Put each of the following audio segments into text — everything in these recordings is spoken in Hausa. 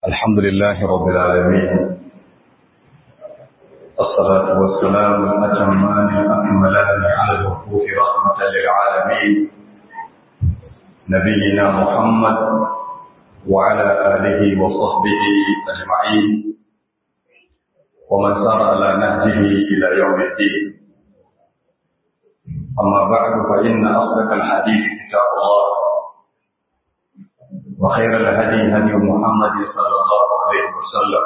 الحمد لله رب العالمين الصلاة والسلام الأتمان الأكملان على الوقوف رحمة للعالمين نبينا محمد وعلى آله وصحبه أجمعين ومن سار على نهجه إلى يوم الدين أما بعد فإن أصدق الحديث كتاب الله وخير الهدي هدي محمد صلى الله عليه وسلم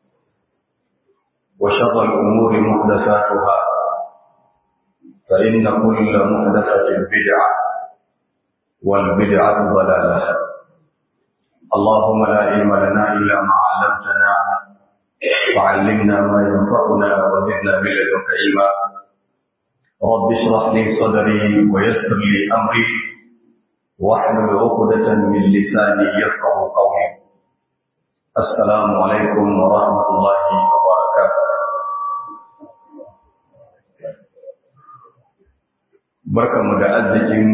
وشر الأمور محدثاتها فإن كل محدثة بدعة والبدعة ضلالة اللهم لا علم لنا إلا ما علمتنا وعلمنا ما ينفعنا وزدنا من لدنك علما رب اشرح لي صدري ويسر لي أمري واحلل عقدة من لساني يفقه قولي السلام عليكم ورحمة الله وبركاته barkanmu da arzikin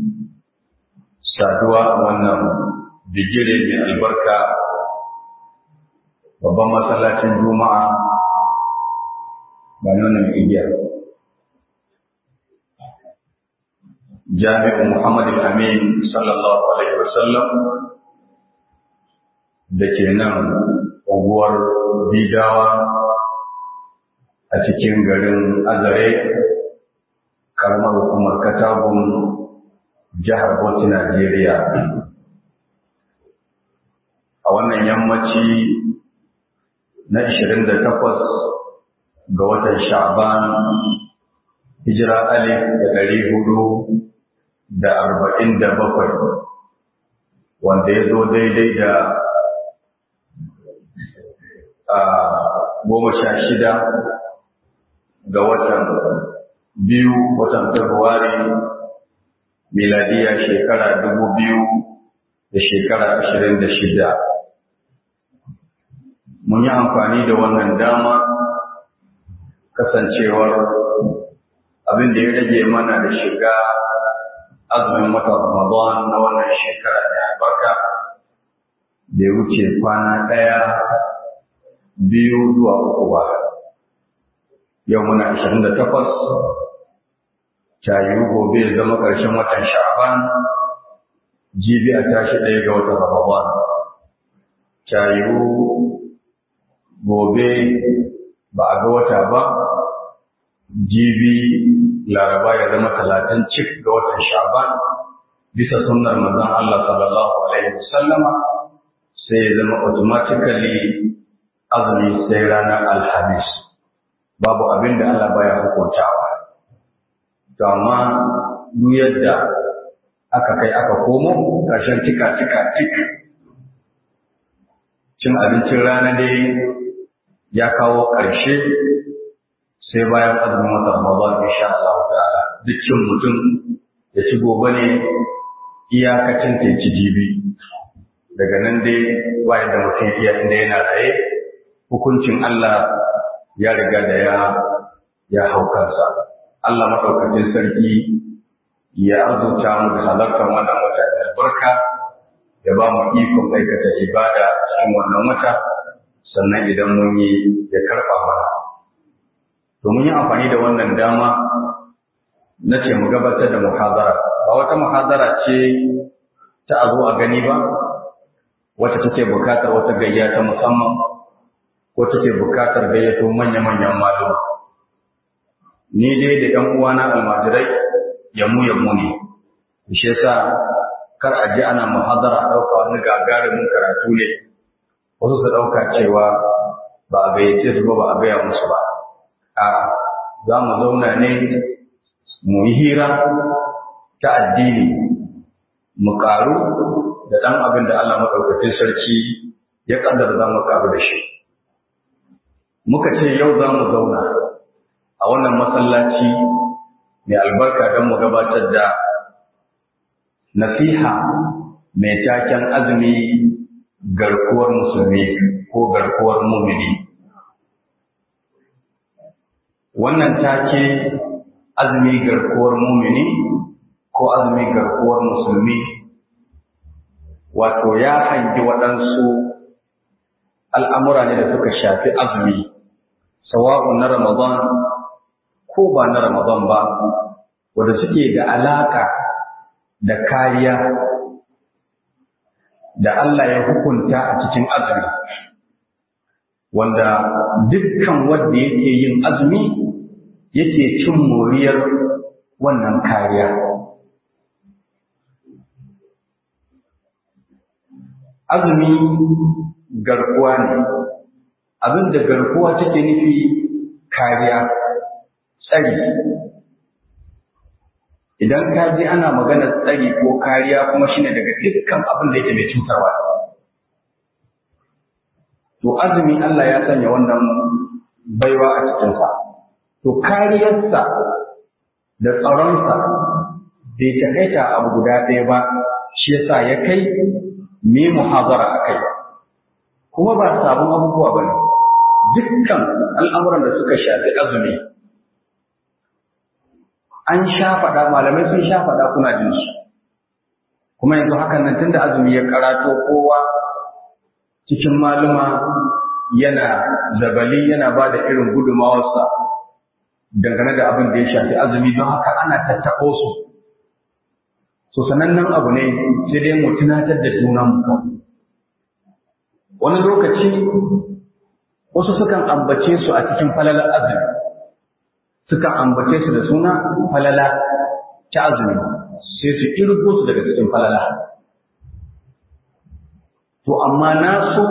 saduwa a wannan bigire mai albarka babban masallacin juma'a ba nuna igiyar jami'in Muhammad Amin sallallahu Alaihi wasallam da ke nan unguwar Bidawa a cikin garin Azare, karamar hukumar Katagun jihar Bauchi, Najeriya. A wannan yammaci na 28 ga watan Sha'ban hijira alif da ɗari hudu da arba'in da bakwai wanda ya zo daidai da a goma sha shida ga watan biyu watan Fabrairu miladiya shekara dubu biyu da shekara ashirin da shida. Mun yi amfani da wannan dama kasancewar abin da ya rage mana da shiga azumin watan Ramadan na wannan shekara da albarka bai wuce kwana ɗaya biyu zuwa uku ba. Yau muna ashirin da takwas, tayiru gobe zama ƙarshen watan Sha'ban, jibi a tashi ɗaya ga watan Ramadan. Tayiru gobe ba a ga wata ba, jibi laraba ya zama talatin cik ga watan sha'ban bisa sunnar manzon Allah sallallahu alaihi wasallama sai ya zama automatically azumi sai ranar alhamis babu abin da Allah baya hukuntawa to amma duk yadda aka kai aka komo ƙarshen tika tika tik cin abincin rana dai ya kawo ƙarshe sai bayan azumin watan Ramadan insha Allah ta'ala dukkan mutum ya ci gobe ne iyakacin ta ci jibi daga nan dai bayan da mutum iya inda yana raye hukuncin Allah ya riga da ya ya hau kansa Allah madaukakin sarki ya azurta mu da halartar wannan wata da albarka ya ba mu ikon aikata ibada cikin wannan wata sannan idan mun yi ya karɓa mana domin yin amfani da wannan dama na ce mu gabatar da muhazara ba wata muhazara ce ta a zo a gani ba wacce take bukatar wata gayya ta musamman ko take bukatar gayyato manya-manyan maluma ni dai da ‘yan uwana almajirai yamu yamu ne shi yasa kar a ji ana muhazara ɗauka wani gagarumin karatu ne wasu su ɗauka cewa ba a gayyace su ba ba a gaya musu ba a za mu zauna ne mu yi hira ta addini mu ƙaru da ɗan abin da Allah maɗaukacin sarki ya ƙaddara za mu ƙaru da shi. Muka ce yau za mu zauna a wannan masallaci mai albarka don mu gabatar da nasiha mai taken azumi garkuwar musulmi ko garkuwar mumini. wannan take azumi garkuwar mumini ko azumi garkuwar musulmi wato ya hangi waɗansu al'amura ne da suka shafi azumi sawa'un na ramadan ko ba na ramadan ba wanda suke da alaka da kariya da Allah ya hukunta a cikin azumi wanda dukkan wanda yake yin azumi yake cin moriyar wannan kariya azumi garkuwa ne abin da garkuwa take nufi kariya tsari idan ka ji ana magana tsari ko kariya kuma shine daga dukkan abin da yake mai cutarwa to azumi Allah ya sanya wannan baiwa a cikinsa to kariyarsa da tsaronsa bai takaita abu guda ɗaya ba shi yasa ya kai me muhazara a kai kuma ba sabon abubuwa ba ne dukkan al'amuran da suka shafi azumi an sha faɗa malamai sun sha faɗa kuna jin su kuma yanzu hakan nan tunda azumi ya karato kowa cikin maluma yana zabali yana ba da irin gudumawarsa dangane da abin da ya shafi azumi don haka ana tattaɓo su so sanannen abu ne sai dai mu tunatar da junan mu wani lokaci wasu sukan ambace su a cikin falalar azumi sukan ambace su da suna falala ta azumi sai su kirgo su daga cikin falala to amma na so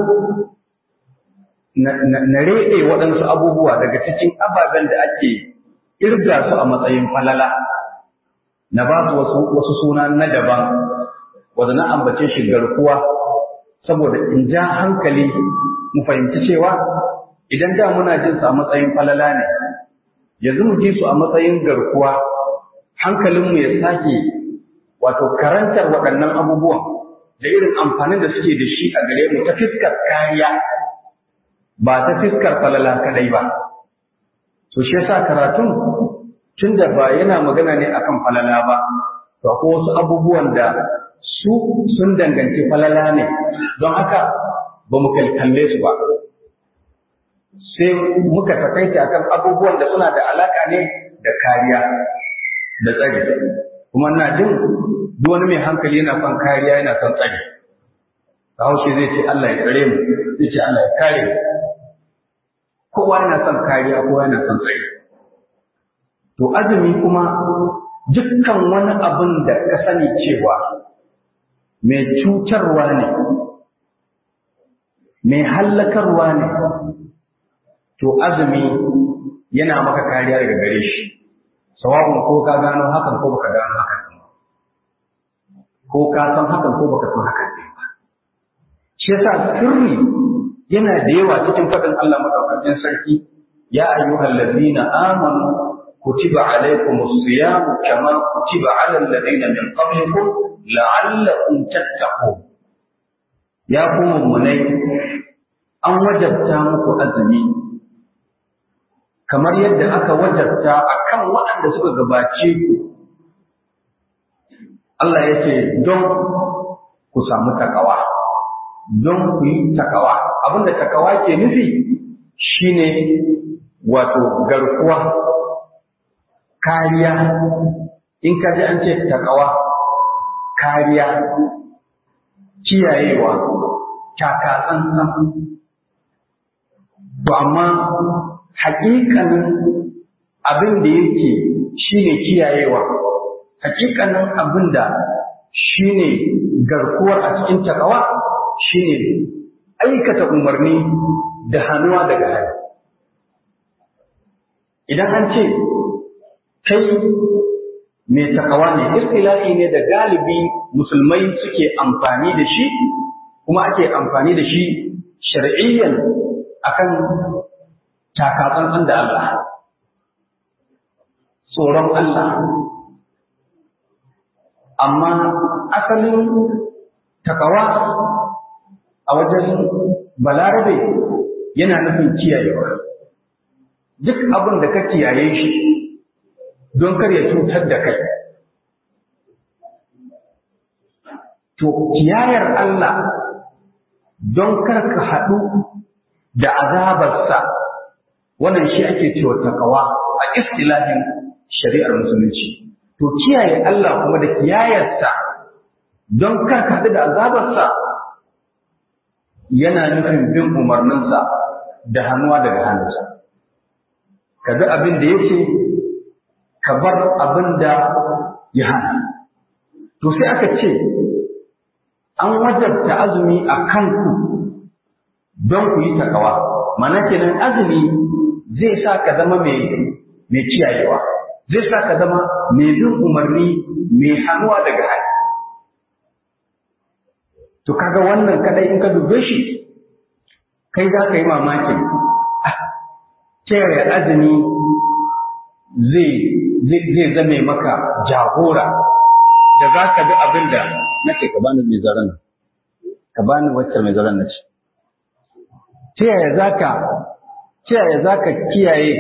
na reɗe waɗansu abubuwa daga cikin ababen da ake irga su a matsayin falala na ba su wasu, wasu suna na daban wanda na ambace shi garkuwa saboda in ja hankali mu fahimci cewa idan da muna jin su a matsayin falala ne yanzu mu ji su a matsayin garkuwa hankalinmu ya sake wato karantar waɗannan abubuwan da irin amfanin da suke da shi a gare mu ta fiskar kariya ba ta fiskar falala kadai ba to shi yasa karatun tunda ba yana magana ne akan falala ba to akwai wasu abubuwan da su sun danganci falala ne don haka ba mu kalkalle su ba sai muka takaita akan abubuwan da suna da alaka ne da kariya da tsari kuma ina jin duk wani mai hankali yana son kariya yana son tsari Bahaushe zai ce Allah ya tsare mu zai ce Allah ya kare mu kowa yana son kariya kowa yana son tsari to azumi kuma dukkan wani abin da ka sani cewa mai cutarwa ne mai hallakarwa ne to azumi yana maka kariya daga gare shi sawabun ko ka gano hakan ko baka gano hakan ko ka san hakan ko baka san hakan ne ba shi yasa sirri yana da yawa cikin faɗin Allah madaukakin sarki ya ayyuhal ladina amanu kutiba alaykumus siyam kama kutiba alal ladina min qablikum la'allakum tattaqun ya ku mummunai an wajabta muku azumi kamar yadda aka wajabta akan waɗanda suka gabace ku Allah ya ce don ku samu takawa don ku yi takawa abinda takawa ke nufi shine wato garkuwa kariya in ka ji an ce takawa kariya kiyayewa takatsantsan to amma hakikanin abin da yake shine kiyayewa hakikanin abin da shine garkuwar a cikin takawa shine aikata umarni da hannuwa daga hali idan an ce kai mai takawa ne istilahi ne da galibi musulmai suke amfani da shi kuma ake amfani da shi shar'iyyan akan takatsantsan da Allah tsoron Allah amma asalin takawa a wajen balarabe yana nufin kiyayewa duk abin da ka kiyaye shi don kar ya cutar da kai to kiyayar Allah don kar ka haɗu da azabarsa wannan shi ake cewa takawa a istilahin shari'ar musulunci to kiyaye Allah kuma da kiyayarsa don kar ka da azabarsa yana nufin bin umarninsa da hannuwa daga hannunsa ka bi abin da yake ka bar abin da ya hana to sai aka ce an wajabta azumi a kanku don ku yi takawa mana kenan azumi zai sa ka zama mai kiyayewa zai sa ka zama mai bin umarni mai hannuwa daga hali to kaga wannan kadai in ka dube shi kai za ka yi mamakin ta yaya azumi zai zame maka jagora da za ka bi abin da nake ka bani mai zaren ka bani wacce mai zaren na ce ta yaya za ka ta yaya za ka kiyaye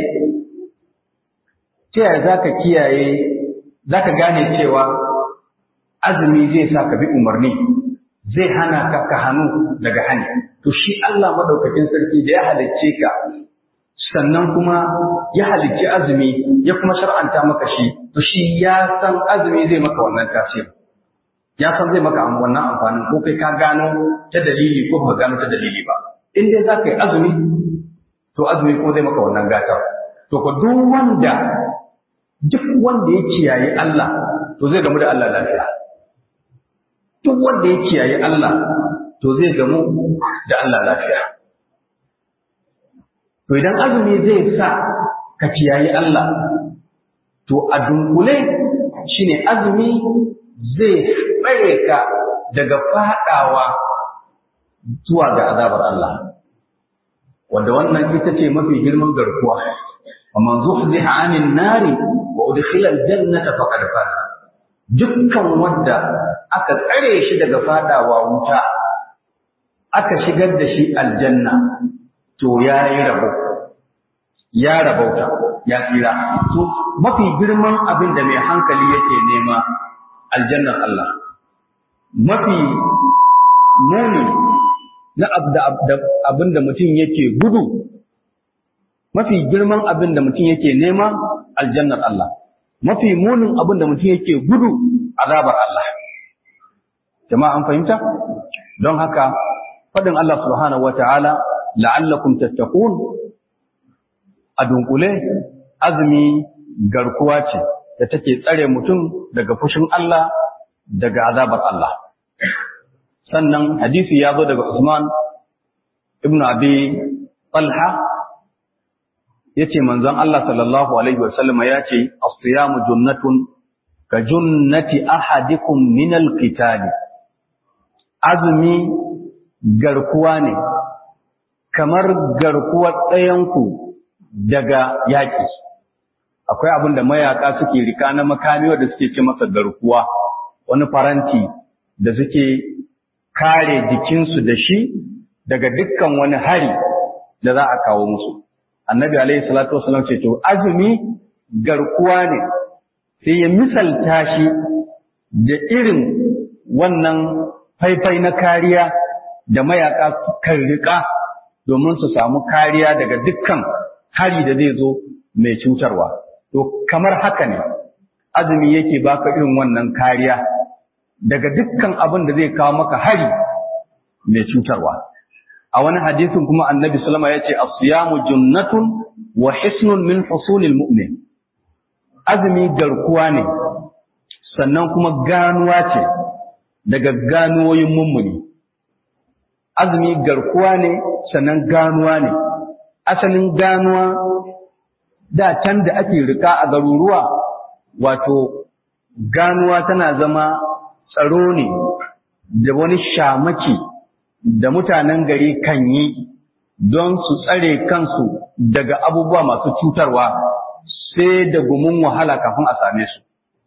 ta yaya za ka kiyaye za ka gane cewa azumi zai sa ka bi umarni zai hana ka ka hannu daga hani to shi Allah madaukakin sarki da ya halicce ka sannan kuma ya halicci azumi ya kuma shar'anta maka shi to shi ya san azumi zai maka wannan tasiri ya san zai maka wannan amfanin ko kai ka gano ta dalili ko ba gano ta dalili ba in dai za ka yi azumi to azumi ko zai maka wannan gata to ko duk wanda duk wanda ya kiyaye Allah to zai gamu da Allah lafiya duk wanda ya kiyaye Allah to zai gamu da Allah lafiya to idan azumi zai sa ka kiyaye Allah to a dunkule shine azumi zai tsare ka daga fadawa zuwa ga azabar Allah wanda wannan ita ce mafi girman garkuwa ومن زحزح عن النار وادخل الجنة فقد فاز dukkan wanda aka tsare shi daga fadawa wuta aka shigar da shi aljanna to ya yi rabo ya rabauta ya tsira to mafi girman abin da mai hankali yake nema aljannar Allah mafi muni na abin da mutum yake gudu mafi girman abin da mutum yake nema aljannar Allah mafi munin abin da mutum yake gudu azabar Allah jama'a an fahimta don haka faɗin Allah subhanahu wata'ala la'allakum tattaqun a dunkule azumi garkuwa ce da take tsare mutum daga fushin Allah daga azabar Allah sannan hadisi ya zo daga Usman ibn Abi Talha yace manzon Allah sallallahu alaihi wasallam ya ce as-siyamu junnatun ka junnati ahadikum min al-qital azumi garkuwa ne kamar garkuwar ɗayanku daga yaƙi akwai abin da mayaka suke rika na makami wanda suke ce masa garkuwa wani faranti da suke kare jikinsu da shi daga dukkan wani hari da za a kawo musu annabi alaihi salatu wasallam ce to azumi garkuwa ne sai ya misalta shi da irin wannan faifai na kariya da mayaka kan rika domin su samu kariya daga dukkan hari da zai zo mai cutarwa to kamar haka ne azumi yake baka irin wannan kariya daga dukkan abin da zai kawo maka hari mai cutarwa a wani hadisin kuma annabi sallama ya ce asiyamu junnatun wa hisnun min husulil mu'min azumi garkuwa ne sannan kuma ganuwa ce daga ganuwoyin mummuni azumi garkuwa ne sannan ganuwa ne asalin ganuwa da can da ake rika a garuruwa wato ganuwa tana zama tsaro ne da wani shamaki da mutanen gari kan yi don su tsare kansu daga abubuwa masu cutarwa sai da gumin wahala kafin a same su.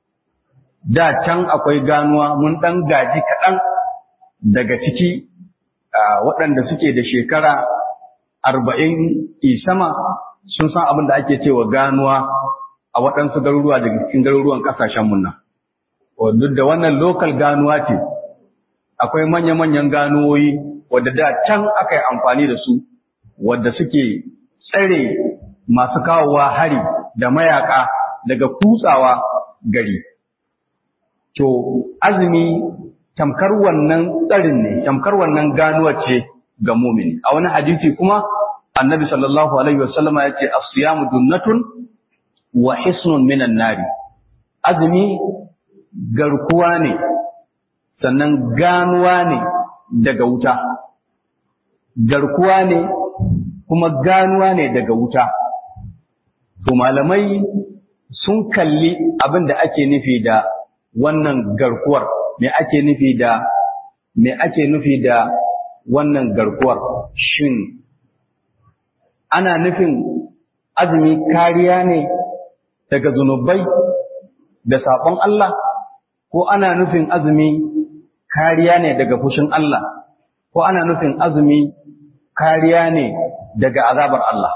Da can akwai ganuwa mun ɗan gaji kaɗan daga ciki waɗanda suke da shekara arba'in isama sun san abin da ake cewa ganuwa a waɗansu garuruwa daga cikin garuruwan ƙasashen munna. Duk da wannan lokal ganuwa ce, akwai manya-manyan ganuwoyi wadda da can aka yi amfani da su wadda suke tsare masu kawowa hari da mayaka daga kutsawa gari to azumi tamkar wannan tsarin ne tamkar wannan ganuwar ce ga mumini a wani hadisi kuma annabi sallallahu alaihi wasallama ya ce as-siyamu dunnatun wa hisnun minan nari azumi garkuwa ne sannan ganuwa ne daga wuta garkuwa ne kuma ganuwa ne daga wuta to malamai sun kalli abin da ake nufi da wannan garkuwar me ake nufi da me ake nufi da wannan garkuwar shin ana nufin azumi kariya ne daga zunubai da saƙon Allah ko ana nufin azumi kariya ne daga fushin Allah ko ana nufin azumi kariya ne daga azabar Allah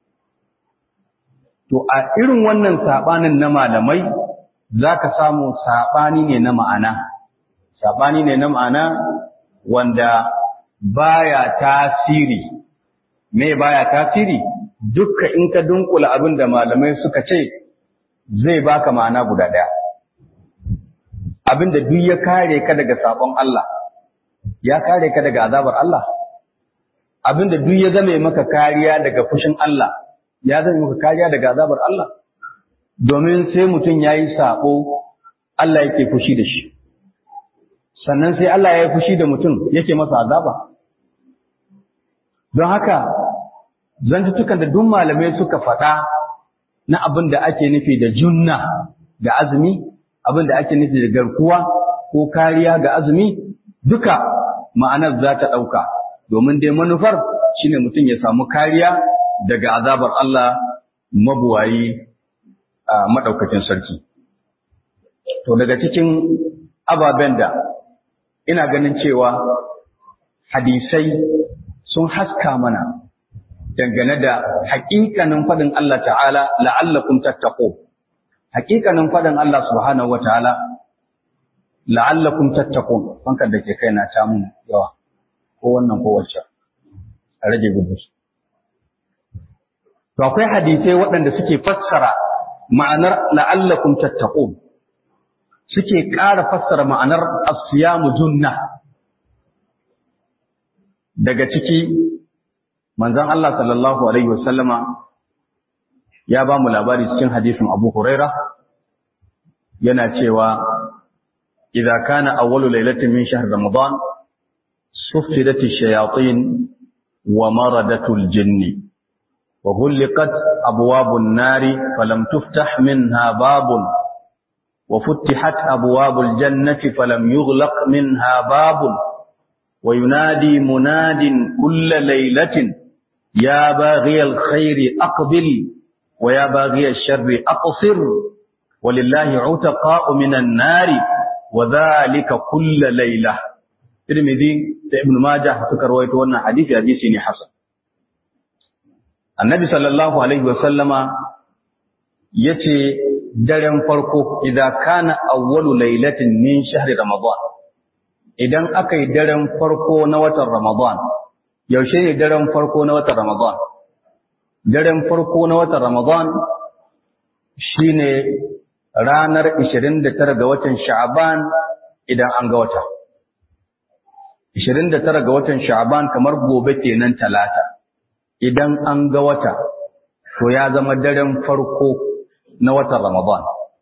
to a irin wannan saɓanin na malamai za ka samu saɓani ne na ma'ana saɓani ne na ma'ana wanda baya tasiri me baya tasiri dukka in ka dunkula abin da malamai suka ce zai baka ma'ana guda ɗaya abin da duk ya kare ka daga sabon Allah ya kare ka daga azabar Allah abin da duk ya zame maka kariya daga fushin Allah ya zame maka kariya daga azabar Allah domin sai mutum yayi sabo Allah yake fushi da shi sannan sai Allah ya yi fushi da mutum yake masa azaba don haka zantutukan da duk malamai suka faɗa na abin da ake nufi da junna ga azumi abin da ake nufi da garkuwa ko kariya ga azumi duka ma'anar za ta ɗauka domin dai manufar shine mutum ya samu kariya daga azabar Allah mabuwayi a maɗaukacin sarki. To daga cikin ababen da ina ganin cewa hadisai sun haska mana dangane da haƙiƙanin faɗin Allah ta'ala la'allakum tattaqu haƙiƙanin faɗin Allah subhanahu wa ta'ala la'allakum tattaqun fankar da ke kai na ta mun yawa ko wannan ko wacce a rage gudu to akwai hadisai waɗanda suke fassara ma'anar la'allakum tattaqun suke ƙara fassara ma'anar as-siyamu junna daga ciki manzon Allah sallallahu alaihi wasallama ya ba mu labari cikin hadisin Abu Huraira yana cewa idza kana awwalu lailatin min shahr ramadan suffidat ash-shayatin wa maradatul jinni وغلقت أبواب النار فلم تفتح منها باب وفتحت أبواب الجنة فلم يغلق منها باب وينادي مناد كل ليلة يا باغي الخير أقبل ويا باغي الشر أقصر ولله عتقاء من النار وذلك كل ليلة ترمذي ابن ماجه فكر ويتوانا حديث حديث حسن annabi sallallahu alaihi wasallama yace daren farko idan kana awwalu lailatin min shahri ramadan idan aka yi daren farko na watan ramadan yaushe ne daren farko na watan ramadan daren farko na watan ramadan shine ranar 29 ga watan sha'ban idan an ga wata 29 ga watan sha'ban kamar gobe kenan talata idan an ga wata, to ya zama daren farko na watan Ramadan.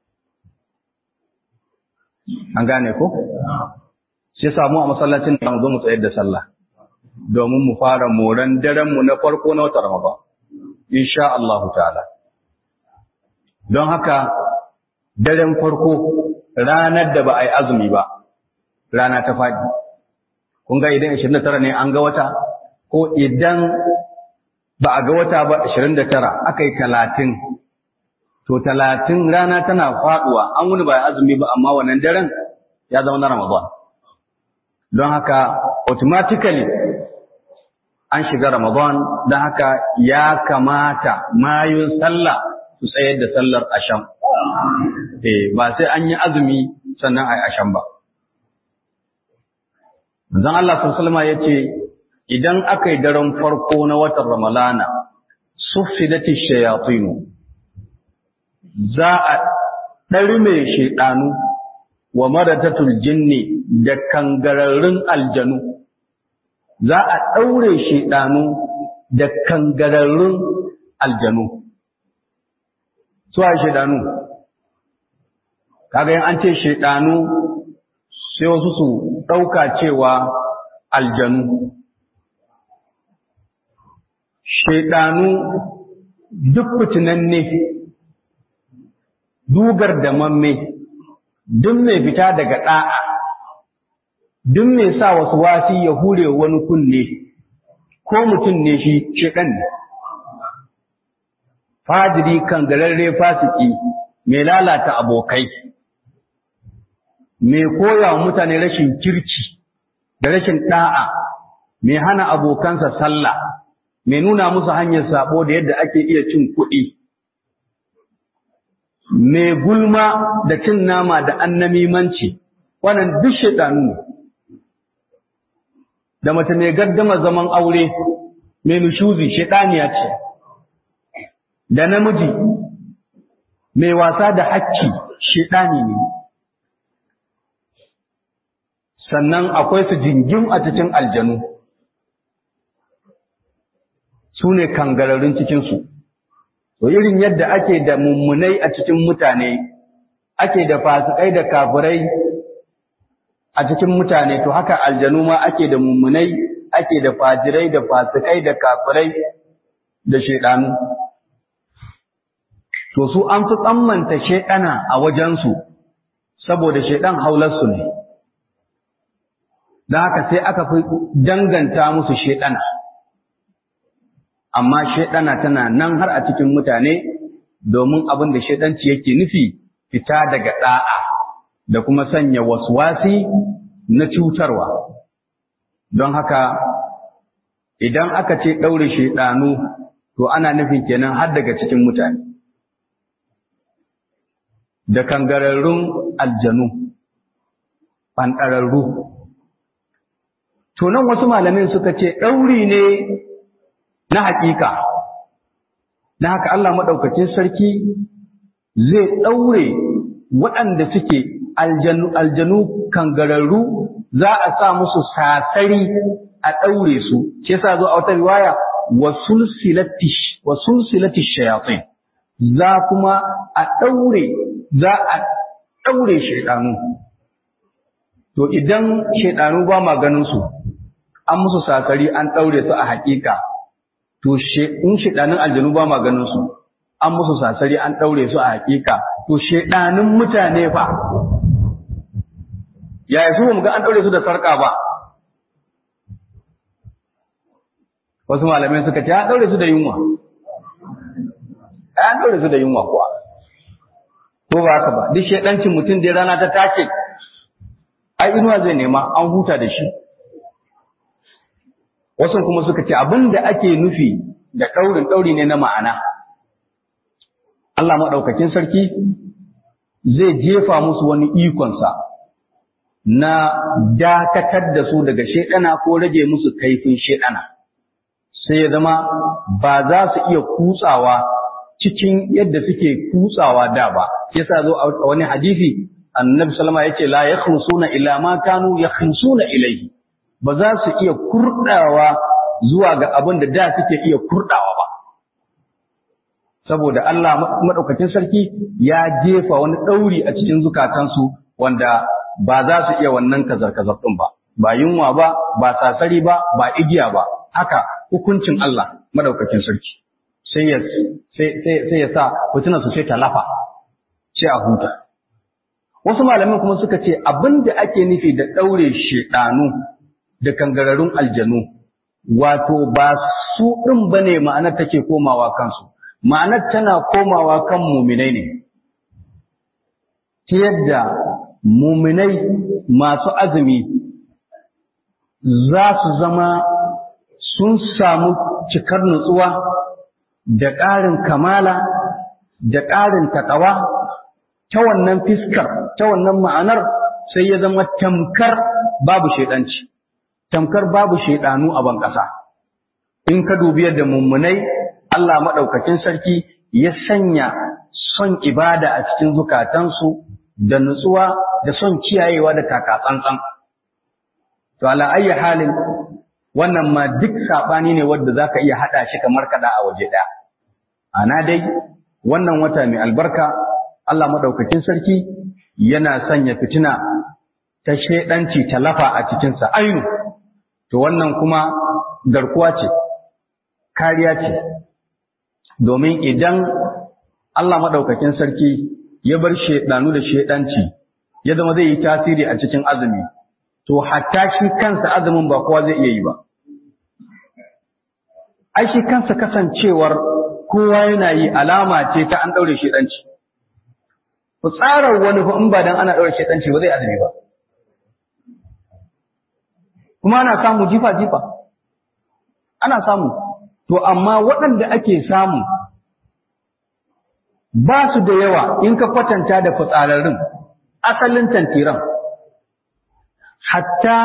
An gane ko? Sai samu a masallacin da zo mu tsayar da sallah, domin mu fara moran darenmu na farko na watan Ramadan. Insha Allahu ta'ala. Don haka, daren farko ranar da ba a yi azumi ba, rana ta faɗi. Kun ga idan 29 ne an ga wata, ko idan ba a ga wata ba 29 aka yi 30 to 30 rana tana faduwa an wuni ba azumi ba amma wannan daren ya zama na Ramadan don haka automatically an shiga Ramadan don haka ya kamata mayun sallah su tsayar da sallar asham eh ba sai an yi azumi sannan ai asham ba Manzon Allah sallallahu alaihi wasallam yace idan aka yi daren farko na watan ramalana sufidati shayatinu za a ɗarme shaiɗanu wa maratatul jinni da kangararrun aljanu za a ɗaure shaiɗanu da kangararrun aljanu suwa shaiɗanu kaga yin an ce shaiɗanu sai wasu su ɗauka cewa aljanu shaiɗanu duk fitinanne dugar da mamme duk mai fita daga ɗa'a duk mai sa wasu wasi ya hure wani kunne ko mutum ne shi shedan ne fajiri kan gararre fasiki mai lalata abokai mai koya wa mutane rashin kirki da rashin ɗa'a mai hana abokansa sallah mai nuna musu hanyar sabo da yadda ake iya cin kuɗi mai gulma da cin nama da annamimanci wannan duk shaidanu ne da mace mai gaddama zaman aure mai nushuzi shaidaniya ce da namiji mai wasa da hakki shaidani ne sannan akwai su jingim a cikin aljanu su ne kangararrun cikinsu To irin yadda ake da mummunai a cikin mutane, ake da fasikai da kafirai a cikin mutane, to haka aljanu ma ake da mummunai, ake da fajirai da fasikai da kafirai da shaidanu. To su an fi tsammanta shaidana a wajensu, saboda shaidan haularsu ne. Da haka sai aka fi danganta musu shaidana. amma shaidana tana nan har a cikin mutane domin abin da shaidanci yake nufi fita daga da'a da kuma sanya waswasi na cutarwa don haka idan aka ce ɗaure shaidanu to ana nufin kenan har daga cikin mutane da kangararrun aljanu ɓanɗararru to nan wasu malamin suka ce ɗauri ne na hakika na haka Allah maɗaukacin sarki zai ɗaure waɗanda suke aljanu aljanu kangararru za a sa musu sasari a ɗaure su shi yasa zo a wata riwaya wa sulsilati shayatin za kuma a ɗaure za a ɗaure shaidanu to idan shaidanu ba ma ganin su an musu sasari an ɗaure su a hakika to in shedanin aljanu ba ma ganin su an musu sasari an daure su a hakika to shedanin mutane fa yaya su mu ga an daure su da sarka ba wasu malamai suka ce an daure su da yunwa an daure su da yunwa kuwa ko ba haka ba duk shedancin mutum da rana ta take ai inuwa zai nema an huta da shi wasu kuma suka ce abin da ake nufi da ɗaurin ɗauri ne na ma'ana Allah maɗaukakin sarki zai jefa musu wani ikonsa na dakatar da su daga shaɗana ko rage musu kaifin shaɗana sai ya zama ba za su iya kutsawa cikin yadda suke kutsawa da ba yasa zo a wani hadisi annabi sallama yace la yakhrusuna ila ma kanu yakhrusuna ilayhi ba za su iya kurdawa zuwa ga abin da da suke iya kurdawa ba saboda Allah madaukakin sarki ya jefa wani dauri a cikin zukatansu wanda ba za su iya wannan kazar-kazar din ba ba yunwa ba ba sasari ba ba igiya ba haka hukuncin Allah madaukakin sarki sai ya sai sai ya sa fitinar su sai ta lafa sai a huta wasu malaman kuma suka ce abin da ake nufi da daure shedanu da kangararrun aljanu wato ba su ɗin ba ne ma'anar take komawa kansu ma'anar tana komawa kan muminai ne ta yadda muminai masu azumi za su zama sun samu cikar nutsuwa da ƙarin kamala da ƙarin taƙawa ta wannan fiskar ta wannan ma'anar sai ya zama tamkar babu shaidanci tamkar babu shaidanu a ban ƙasa in ka dubi yadda mummunai Allah maɗaukakin sarki ya sanya son ibada a cikin zukatansu da nutsuwa da son kiyayewa da takatsantsan to ala ayyi halin wannan ma duk saɓani ne wanda za ka iya haɗa shi kamar kaɗa a waje ɗaya ana dai wannan wata mai albarka Allah maɗaukakin sarki yana sanya fitina ta shaidanci ta lafa a cikinsa ainu to wannan kuma garkuwa ce kariya ce domin idan Allah maɗaukakin sarki ya bar shaidanu da shaidanci ya zama zai yi tasiri a cikin azumi to hatta shi kansa azumin ba kowa zai iya yi ba ai shi kansa kasancewar kowa yana yi alama ce ta an ɗaure shaidanci tsarar wani fa in ba dan ana ɗaure shaidanci ba zai azumi ba kuma ana samu jifa-jifa ana samu to amma waɗanda ake samu ba su da yawa in ka kwatanta da fitsararrun asalin tantiran hatta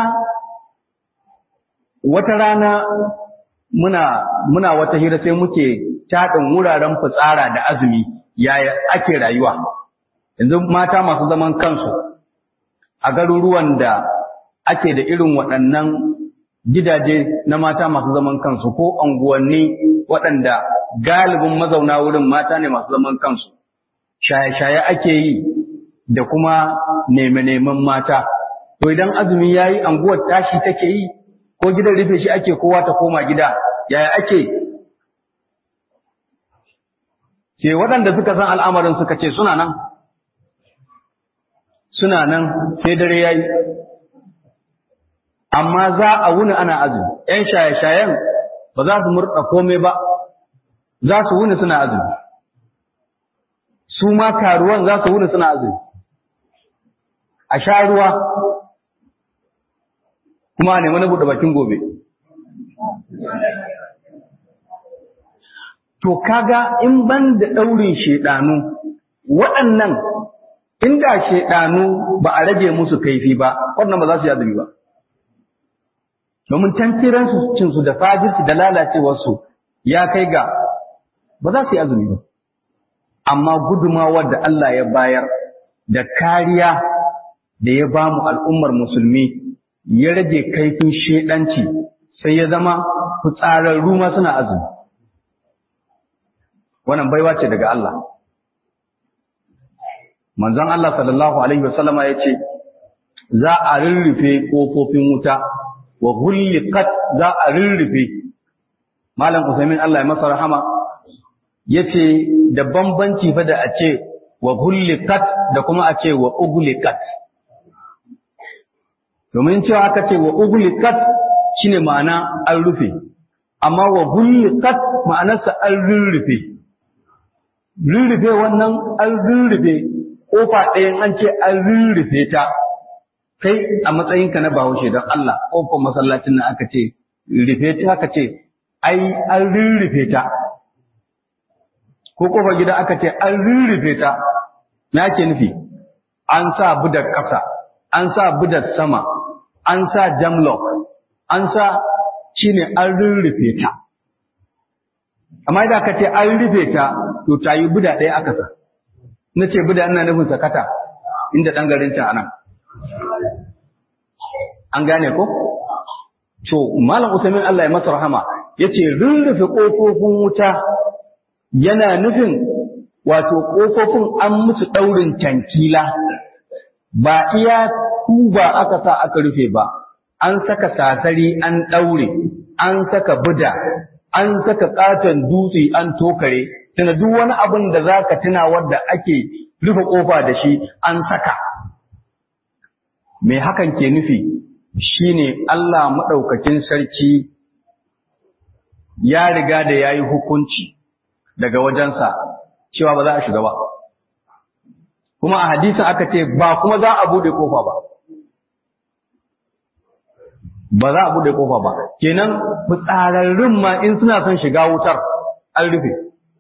wata rana muna muna wata hira sai muke taɗin wuraren fitsara da azumi yaya ake rayuwa yanzu mata masu zaman kansu a garuruwan da ake da irin waɗannan gidaje na mata masu zaman kansu ko anguwanni waɗanda galibin mazauna wurin mata ne masu zaman kansu shaye-shaye ake yi da kuma neme-nemen mata to idan azumi ya yi anguwar tashi take yi ko gidan rufe shi ake kowa ta koma gida yaya ake ke waɗanda suka san al'amarin suka ce suna nan suna nan sai dare ya yi amma za a wuni ana azumi ‘yan shaye-shayen ba za su murɗa komai ba za su wuni suna azumi su ma karuwan za su wuni suna azumi a sha ruwa kuma a nemi na buɗe bakin gobe to kaga in ban da ɗaurin shaidanu waɗannan inda shaidanu ba a rage musu kaifi ba waɗannan ba za su yi azumi ba domin tantiransu cinsu da fajirsu da lalacewarsu ya kai ga ba za su yi azumi ba amma gudumawar da Allah ya bayar da kariya da ya ba mu al'ummar musulmi ya rage kaifin shedanci sai ya zama fitsararru ma suna azumi wannan baiwa ce daga Allah manzon Allah sallallahu alaihi wasallama ya ce za a rurrufe ƙofofin wuta wa hulliqat za a rurrufe malam Usaimin Allah ya masa rahama yace da bambanci fa da a ce wa hulliqat da kuma a ce wa ugliqat domin cewa aka ce wa ugliqat shine ma'ana an rufe amma wa hulliqat ma'anarsa an rurrufe rurrufe wannan an rurrufe kofa ɗayan an ce an rurrufe ta kai a matsayinka na bahaushe don Allah ƙofar masallacin nan aka ce rufe ta aka ce ai an rurrufe ta ko ƙofar gida aka ce an rurrufe ta na ke nufi an sa budar ƙasa an sa budar sama an sa jamlock an sa shine an rurrufe ta amma idan aka ce an rufe ta to ta yi buda ɗaya aka sa na ce buda ina nufin sakata inda ɗan garin ta anan an gane ko to malam usaimin Allah ya masa rahama yace rurrufe kofofin wuta yana nufin wato kofofin an musu daurin tankila ba iya kuba aka sa aka rufe ba an saka sasari an daure an saka buda an saka katon dutse an tokare tana duk wani abin da zaka tuna wanda ake rufe kofa da shi an saka me hakan ke nufi shine Allah maɗaukakin sarki ya riga da ya yi hukunci daga wajensa cewa ba za a shiga ba. Kuma a hadisin aka ce ba kuma za a buɗe ƙofa ba. Ba za a buɗe ƙofa ba. Kenan fitsararrun ma in suna son shiga wutar an rufe.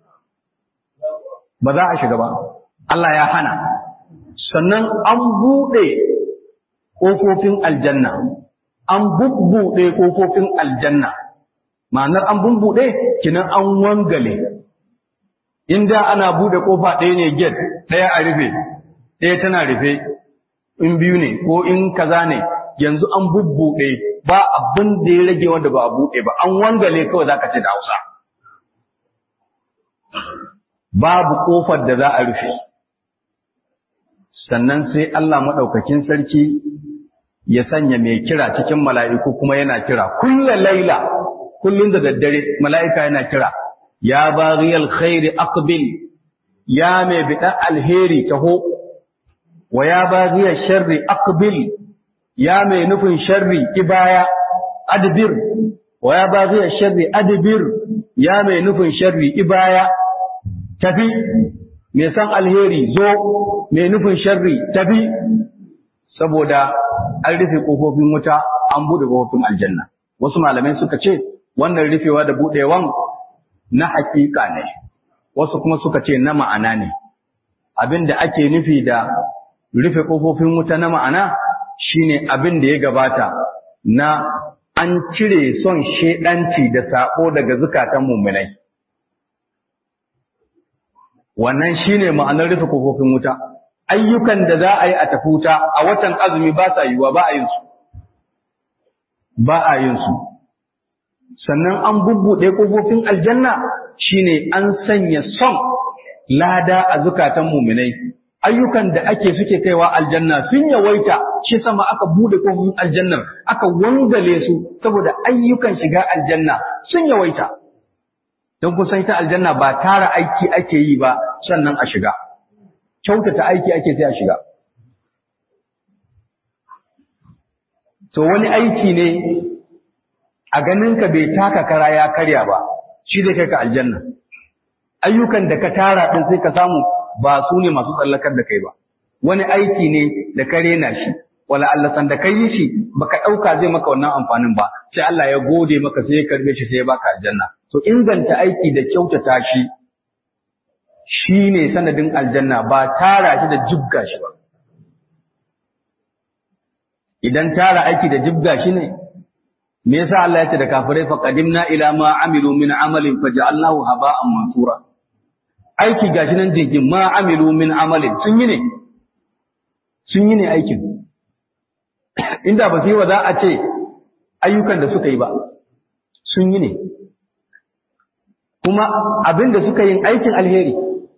Ba za a shiga ba. Allah ya hana. Sannan an buɗe ƙofofin aljanna an bubbuɗe ƙofofin aljanna ma'anar an bubbuɗe kinan an wangale inda ana buɗe ƙofa ɗaya ne get ɗaya a rufe ɗaya tana rufe in biyu ne ko in kaza ne yanzu an bubbuɗe ba abin da ya rage wanda ba a buɗe ba an wangale kawai za ka ce da hausa babu ƙofar da za a rufe sannan sai Allah maɗaukakin sarki ya sanya mai kira cikin mala'iku kuma yana kira kulla laila kullum da daddare mala'ika yana kira ya bariyal khairi aqbil ya mai biɗa alheri taho wa ya bariyar sharri aqbil ya mai nufin sharri ibaya adbir wa ya bariyar sharri adbir ya mai nufin sharri ibaya tafi mai san alheri zo mai nufin sharri tafi saboda an rufe ƙofofin wuta an buɗe ƙofofin aljanna wasu malamai suka ce wannan rufewa da buɗewan na haƙiƙa ne wasu kuma suka ce na ma'ana ne abin da ake nufi da rufe ƙofofin wuta na ma'ana shine abin da ya gabata na an cire son shedanci da saƙo daga zukatan mummunai wannan shine ma'anar rufe ƙofofin wuta ayyukan da za a yi a tafi wuta a watan azumi ba sa yiwuwa ba a yin su ba a yin su sannan an bubbuɗe ƙofofin aljanna shine an sanya son lada a zukatan muminai ayyukan da ake suke kaiwa aljanna sun yawaita shi sama aka buɗe ƙofofin aljannar aka wangale su saboda ayyukan shiga aljanna sun yawaita don kusan ita aljanna ba tara aiki ake yi ba sannan a shiga kyautata aiki ake sai a shiga. To wani aiki ne a ganinka bai taka kara ya karya ba, shi zai kai ka aljanna. Ayyukan da ka tara ɗin sai ka samu ba su ne masu tsallakar da kai ba. Wani aiki ne da ka rena shi, wala Allah san da ka yi shi baka ɗauka zai maka wannan amfanin ba, sai Allah ya gode maka sai ya karbe shi sai ya baka aljanna. To inganta aiki da kyautata shi shi ne sanadin aljanna ba tara shi da jibga shi ba. Idan tara aiki da jibga shi ne, me yasa Allah ya ce da kafirai fa qadimna ila ma amilu min amalin faj'alnahu haba'an mansura. Aiki gashi nan jinkin ma amilu min amalin sun yi ne. Sun yi ne aikin. Inda ba su yi wa za a ce ayyukan da suka yi ba. Sun yi ne. Kuma abin da suka yin aikin alheri.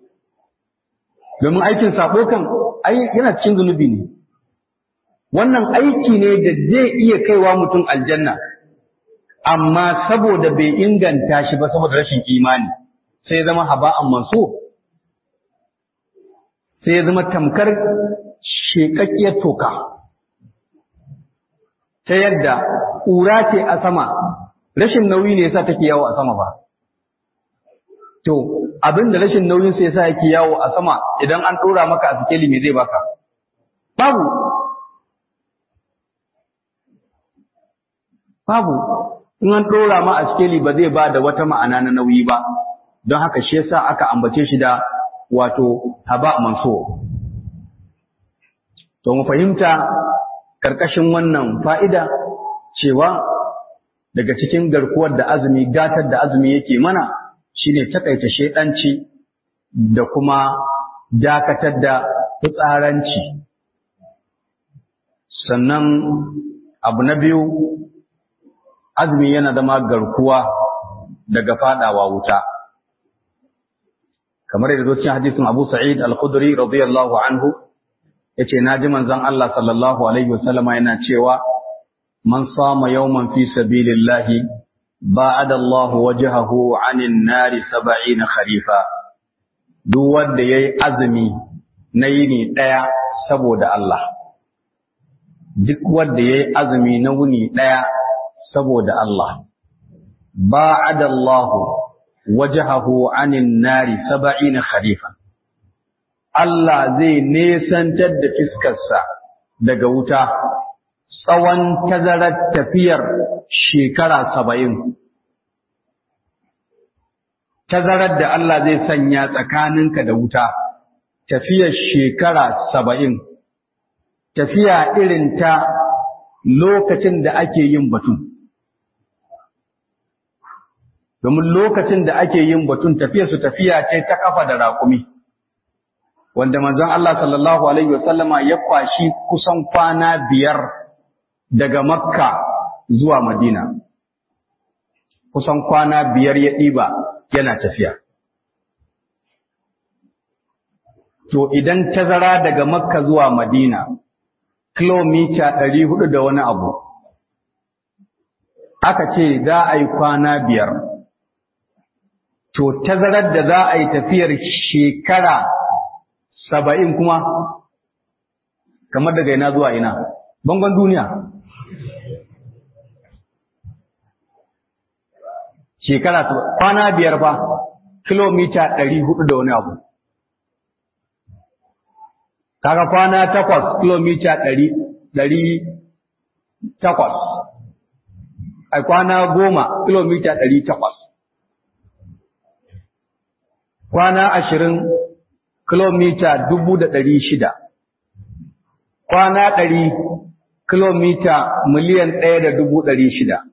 domin aikin sabo kan yana cikin zunubi ne wannan aiki ne da zai iya kaiwa mutum aljanna amma saboda bai inganta shi ba saboda rashin imani sai ya zama haba'an manso sai ya zama tamkar shekakkiyar toka ta yadda ƙura ce a sama rashin nauyi ne yasa take yawo a sama ba To, abin da rashin nauyin sai yasa yake yawo a sama idan an ɗora maka a sikeli me zai baka? Babu. Babu. In an ɗora ma a sikeli ba zai ba da wata ma'ana na nauyi ba, don haka shi yasa aka ambace shi da wato haba manso. To, mu fahimta ƙarƙashin wannan fa'ida cewa daga cikin garkuwar da azumi, gatar da azumi yake mana, shine takaita shedanci da kuma dakatar da fitsaranci sannan abu na biyu azumi yana zama garkuwa daga fadawa wuta kamar yadda zo cikin hadisin Abu Sa'id Al-Khudri radiyallahu anhu yace naji manzon Allah sallallahu alaihi wasallama yana cewa man sama yawman fi sabilillahi بعد الله وجهه عن النار سبعين خريفا duk wanda yayi azumi na yini daya saboda Allah duk wanda yayi azumi na wuni daya saboda Allah ba'ada Allah wajhahu 'anil nari 70 kharifa Allah zai nesantar da fiskarsa daga wuta tsawon tazarar tafiyar shekara saba'in. Tazarar da Allah zai sanya tsakaninka da wuta, tafiyar shekara saba'in, tafiya irin ta lokacin da ake yin batun domin lokacin da ake yin batun tafiya su tafiya ce ta kafa da raƙumi wanda manzon Allah sallallahu alaihi wasallama ya kwashi kusan kwana biyar daga makka zuwa madina kusan kwana biyar ya ɗiba yana tafiya to idan tazara daga makka zuwa madina kilomita ɗari hudu da wani abu aka ce za a yi kwana biyar to tazarar da za a yi tafiyar shekara saba'in kuma kamar daga ina zuwa ina bangon duniya shekara kwana biyar fa kilomita ɗari hudu da wani abu kaga kwana takwas kilomita ɗari ɗari takwas a kwana goma kilomita ɗari takwas kwana ashirin kilomita dubu da ɗari shida kwana ɗari kilomita miliyan ɗaya da dubu ɗari shida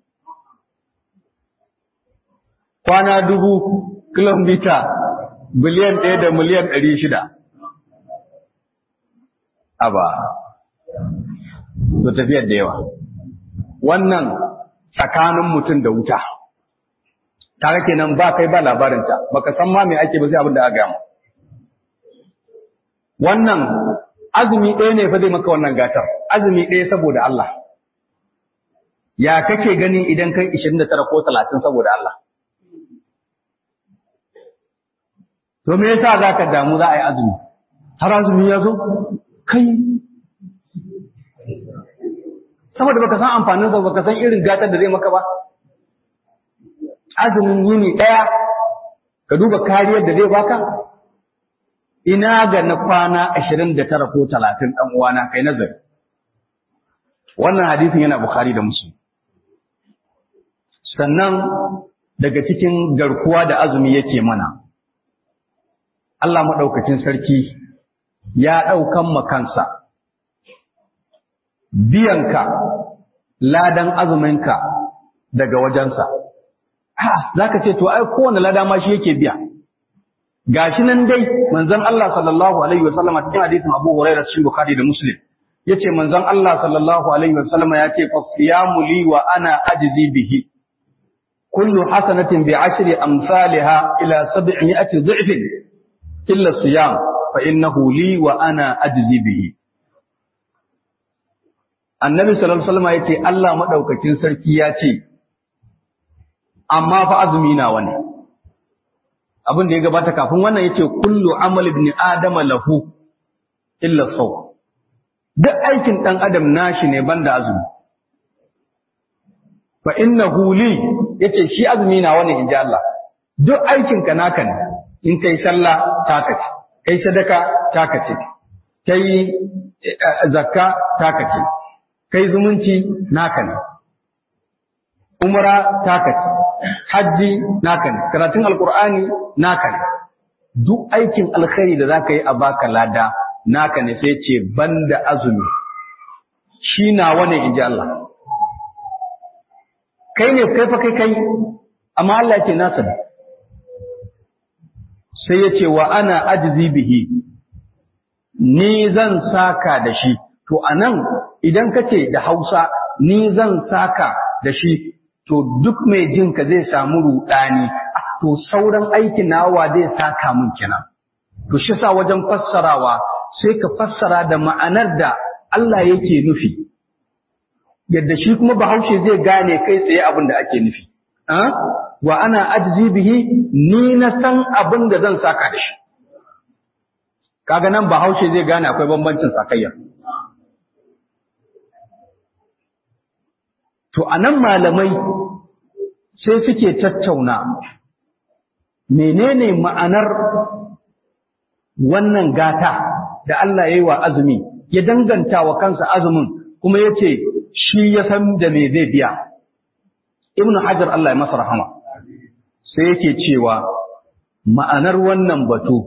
kwana dubu kilomita biliyan ɗaya da miliyan ɗari shida aba to tafiyar da yawa wannan tsakanin mutum da wuta tare kenan ba kai ba labarinta baka san ma me ake ba sai abin da aka gama wannan azumi ɗaya ne fa zai maka wannan gatar azumi ɗaya saboda Allah ya kake gani idan kai 29 ko 30 saboda Allah to me yasa zaka damu za a yi azumi har azumi ya zo kai saboda baka san amfanin sa baka san irin gatar da zai maka ba azumin yini daya ka duba kariyar da zai baka ina ga na kwana 29 ko 30 dan uwana kai nazari wannan hadisin yana bukhari da muslim sannan daga cikin garkuwa da azumi yake mana Allah maɗaukacin sarki ya ɗaukan makansa biyanka ladan azuminka daga wajensa. Za ka ce, to, ai, kowane lada ma shi yake biya. Gashi nan dai, manzon Allah sallallahu Alaihi wasallama cikin hadisin Abu Hurairah cikin Bukhari da Muslim, ya ce, manzon Allah sallallahu Alaihi wasallama ya ce, Fasiyamu li wa ana ajizi bihi. Kullu hasanatin bi ashri amsalha ila sab'imi'ati dhi'fin illa siyam fa innahu li wa ana ajzi bihi annabi sallallahu alaihi wasallam yace Allah madaukakin sarki ya ce amma fa azumi na wani abin da ya gabata kafin wannan yace kullu amal ibn adam lahu illa saw duk aikin dan adam nashi ne banda azumi fa innahu li yace shi azumi na wani inji Allah duk aikin ka naka ne in kai sallah taka ce kai sadaka taka ce kai zakka taka ce kai zumunci naka ne umra taka ce hajji naka ne karatun alqur'ani naka ne duk aikin alkhairi da zaka yi a baka lada naka ne sai ce banda azumi shi nawa ne inji Allah kai ne kai fa kai kai amma Allah ce nasa ne sai ya ce wa ana ajizi bihi ni zan saka da shi to anan idan kace da Hausa ni zan saka da shi to duk mai jin ka zai samu rudani to sauran aikin nawa zai saka mun kenan to shi sa wajen fassarawa sai ka fassara da ma'anar da Allah yake nufi yadda shi kuma Bahaushe zai gane kai tsaye abin da ake nufi wa ana ajzi bihi ni na san abin da zan saka da shi kaga nan bahaushe zai gane akwai bambancin sakayya to anan malamai sai suke tattauna menene ma'anar wannan gata da Allah ya yi wa azumi ya danganta wa kansa azumin kuma ya ce shi ya san da me zai biya ibn hajar Allah ya masa rahama sai yake cewa ma'anar wannan batu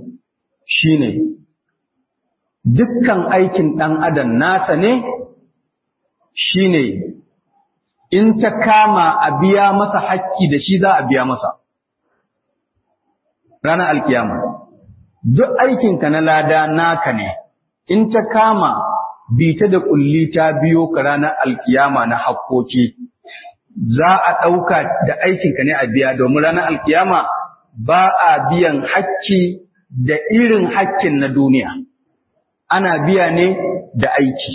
shine dukkan aikin ɗan adam nasa ne shine in ta kama a biya masa hakki da shi za a biya masa ranar alkiyama duk aikinka na lada naka ne in ta kama bita da kulli ta biyo ka ranar alkiyama na hakkoki za a ɗauka da aikinka ne a biya domin ranar alkiyama ba a biyan hakki da irin hakkin na duniya ana biya ne da aiki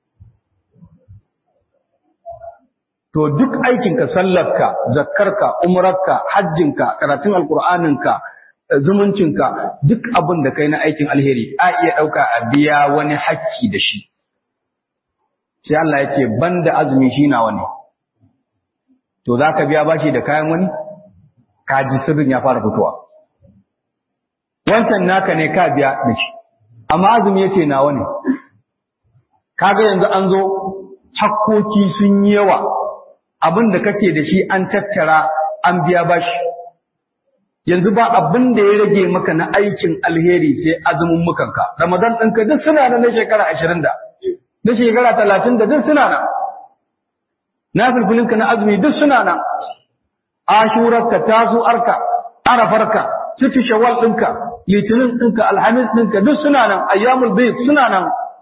to duk aikinka sallarka zakkarka umrarka hajjinka karatun alkur'aninka zumuncinka duk abin da kai na aikin alheri a iya ɗauka a biya wani hakki da shi sai Allah ya ce banda azumi shi nawa ne to za ka biya bashi da kayan wani kaji sirrin ya fara fitowa wancan naka ne ka biya da shi amma azumi ya ce nawa ne kaga yanzu an zo hakkoki sun yi yawa abin da kake da shi an tattara an biya bashi yanzu ba abin da ya rage maka na aikin alheri sai azumin mukanka ramadan ɗinka duk suna nan na shekara ashirin da na shekara talatin da duk suna nan na filfilinka na azumi duk suna nan ashurarka tazu'arka arafarka cikin shawal ɗinka litinin ɗinka alhamis ɗinka duk suna nan ayyamul bayt suna nan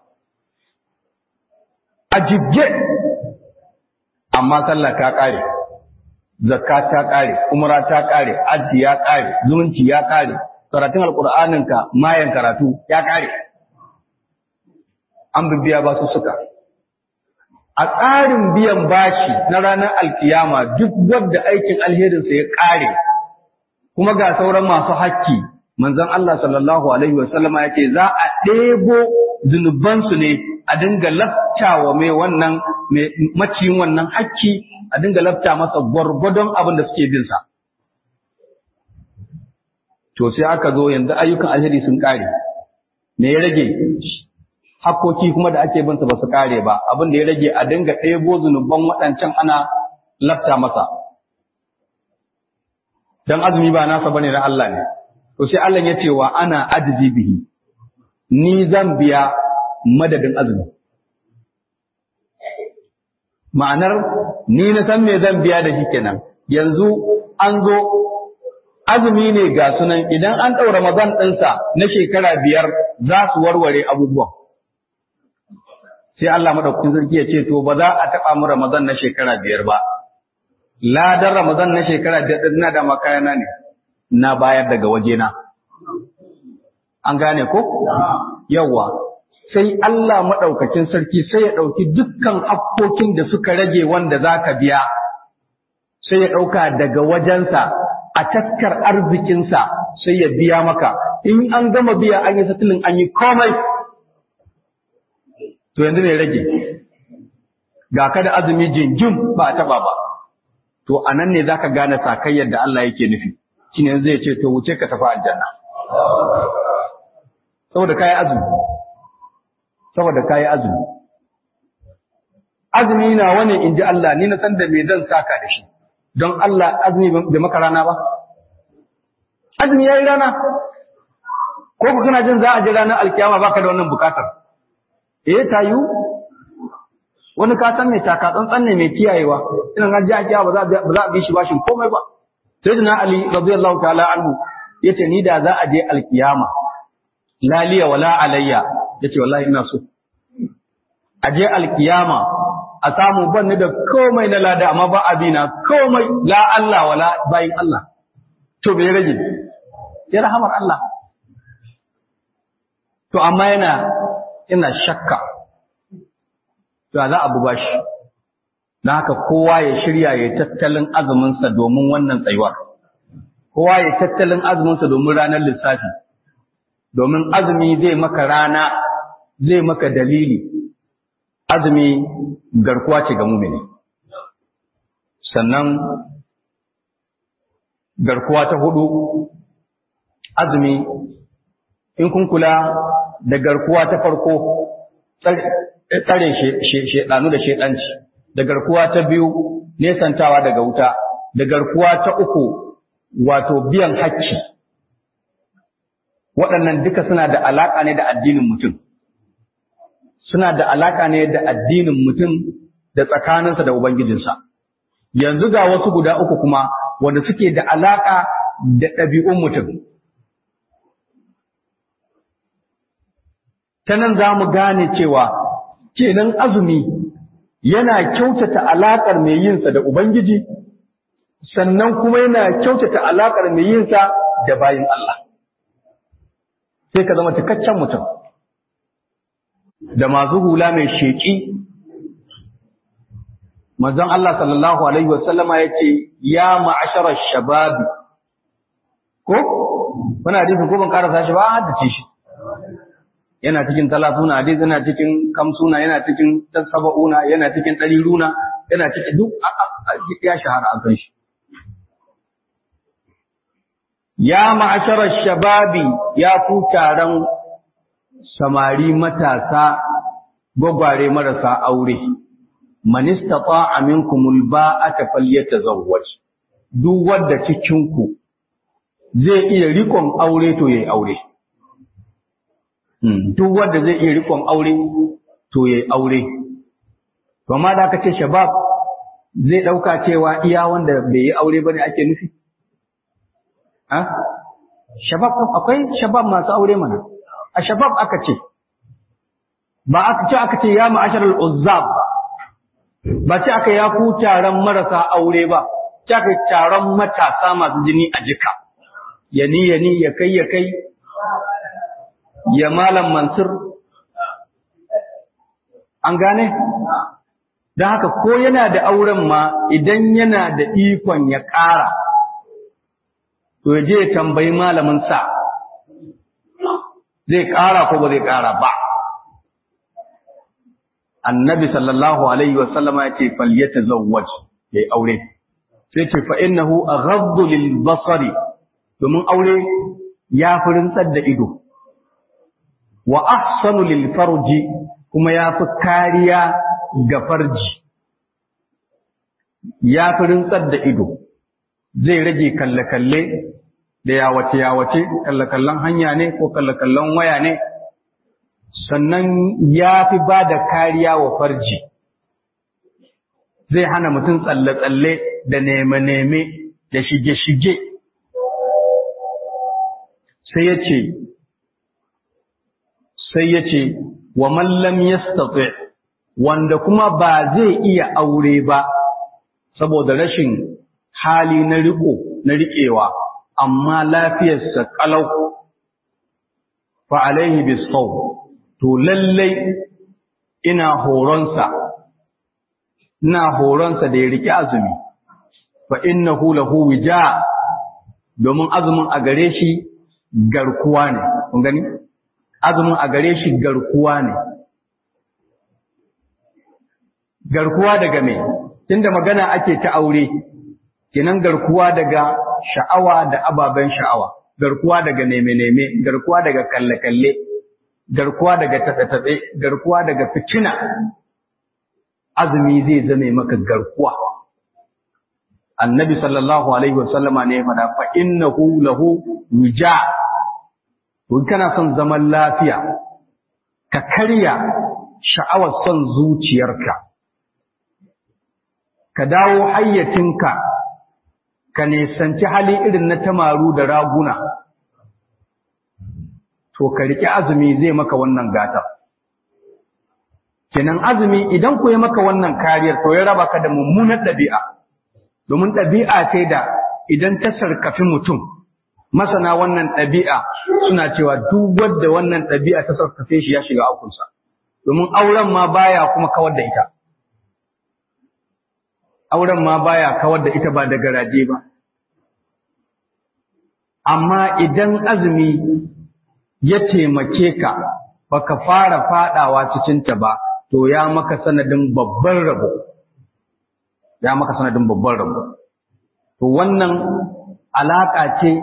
a jibge amma sallah ta ƙare zakka ta ƙare umra ta ƙare addi ya ƙare zumunci ya ƙare karatun alƙur'aninka mayan karatu ya ƙare an bibiya ba su suka a tsarin biyan bashi na ranar alkiyama duk wadda aikin alherinsa ya ƙare kuma ga sauran masu hakki manzon Allah sallallahu alaihi wasallama yake za a ɗebo zunubansu ne a dinga laftawa mai wannan maciyin wannan hakki a dinga lafta masa gwargwadon abin da suke bin sa to sai aka zo yanzu ayyukan alheri sun ƙare me ya rage hakkoki kuma da ake binsa ba su kare ba abin da ya rage a dinga ɗebo zunuban waɗancan ana lafta masa dan azumi ba nasa bane na Allah ne to sai Allah ya ce wa ana ajzi bihi ni zan biya madadin azumi ma'anar ni na san me zan biya da shi kenan yanzu an zo azumi ne ga sunan idan an ɗaura Ramadan ɗinsa na shekara biyar za su warware abubuwan sai Allah madaukakin sarki ya ce to ba za a taɓa mu Ramadan na shekara biyar ba ladan Ramadan na shekara biyar din na da makayana ne na bayar daga wajena an gane ko yawa sai Allah madaukakin sarki sai ya ɗauki dukkan hakkokin da suka rage wanda za ka biya sai ya ɗauka daga wajensa a taskar arzikinsa sai ya biya maka in an gama biya an yi satilin an yi komai to yanzu ne rage ga ka da azumi jinjin ba a taba ba to a nan ne za ka gane sakayyar da Allah yake nufi shine yanzu ya ce to wuce ka tafi aljanna saboda kayi azumi saboda kayi azumi azumi na wani in ji Allah ni na san da me zan saka da shi don Allah azumi bai maka rana ba azumi yayi rana ko ku kana jin za a ji ranar alkiyama baka da wannan bukatar eh tayu wani ka san mai taka tsantsan ne mai kiyayewa idan an ji a kiyawa ba za a bi shi bashin komai ba sayyidina ali radiyallahu ta'ala anhu yace ni da za a je alkiyama la liya wala alayya yace wallahi ina so a je alkiyama a samu ban da komai na lada amma ba abina komai la Allah wala bayin Allah to bai rage ya rahamar Allah to amma yana ina shakka to za a buga shi na haka kowa ya shirya ya tattalin azuminsa domin wannan tsayuwar kowa ya tattalin azuminsa domin ranar lissafi domin azumi zai maka rana zai maka dalili azumi garkuwa ce ga mumini sannan garkuwa ta hudu azumi in kun kula da garkuwa ta farko tsare shedanu da shedanci da garkuwa ta biyu nesantawa daga wuta da garkuwa ta uku wato biyan hakki waɗannan duka suna da alaƙa ne da addinin mutum suna da alaƙa ne da addinin mutum da tsakaninsa da ubangijinsa yanzu ga wasu guda uku kuma wanda suke da alaka da ɗabi'un mutum ta nan za mu gane cewa kenan azumi yana kyautata alaƙar mai yinsa da ubangiji sannan kuma yana kyautata alaƙar mai yinsa da bayin Allah sai ka zama cikakken mutum da masu hula mai sheƙi manzon Allah sallallahu alaihi wasallama ya ce ya ma'asharar shababi ko wani hadisi ko ban karasa shi ba a haddace shi yana cikin talatuna hadisi yana cikin kamsuna yana cikin tasaba'una yana cikin ɗariruna yana cikin duk ya shahara an san shi ya ma'asharar shababi ya ku taron samari matasa gwagware marasa aure man istata'a minkumul ba'ata falyatazawwaj duk wanda cikin ku zai iya rikon aure to yayi aure duk wanda zai iya rikon aure to yayi aure to amma da aka ce shabab zai dauka cewa iya wanda bai yi aure bane ake nufi ha shabab akwai shabab masu aure mana a shabab aka ce ba aka ce aka ce ya ma'asharal uzzab ba ba ce aka ya ku taron marasa aure ba ce aka taron matasa masu jini a jika yani yani ya kai ya kai ya malam mansur an gane don haka ko yana da auren ma idan yana da ikon ya ƙara to ya je ya tambayi malamin sa zai ƙara ko ba zai ƙara ba annabi sallallahu alaihi wasallama ya ce falyatazawwaj ya yi aure sai ce fa innahu aghaddu lil basari domin aure ya fi rintsar da ido wa ahsanu lil farji kuma ya fi kariya ga farji ya fi rintsar da ido zai rage kalle-kalle da yawace-yawace kalle-kallen hanya ne ko kalle-kallen waya ne sannan ya fi ba da kariya wa farji zai hana mutum tsalle-tsalle da neme-neme da shige-shige sai ya ce sai ya ce wa mallam ya wanda kuma ba zai iya aure ba saboda rashin hali na riko na riƙewa amma lafiyarsa ƙalau fa alaihi bisau to lallai ina horonsa ina horonsa da ya riƙe azumi fa innahu lahu wija domin azumin a gare shi garkuwa ne kun gani azumin a gare shi garkuwa ne garkuwa daga me tunda magana ake ta aure kenan garkuwa daga sha'awa da ababen sha'awa garkuwa daga neme-neme garkuwa daga kalle-kalle garkuwa daga taɓe-taɓe garkuwa daga fitina azumi zai zame maka garkuwa annabi sallallahu alaihi wasallama ne ya faɗa fa innahu lahu wija to kana son zaman lafiya ka karya sha'awar son zuciyarka ka dawo hayyacinka ka nisanci hali irin na tamaru da raguna to ka riƙe azumi zai maka wannan gata kenan azumi idan ku yi maka wannan kariyar to ya raba ka da mummunar ɗabi'a domin ɗabi'a ce da idan ta sarkafi mutum masana wannan ɗabi'a suna cewa duk wanda wannan ɗabi'a ta sarkafe shi ya shiga akunsa domin auren ma baya kuma kawar da ita auren ma baya kawar da ita ba da garaje ba amma idan azumi ya taimake ka baka fara fadawa cikin ta ba to ya maka sanadin babban rabo ya maka sanadin babban rabo to wannan alaka ce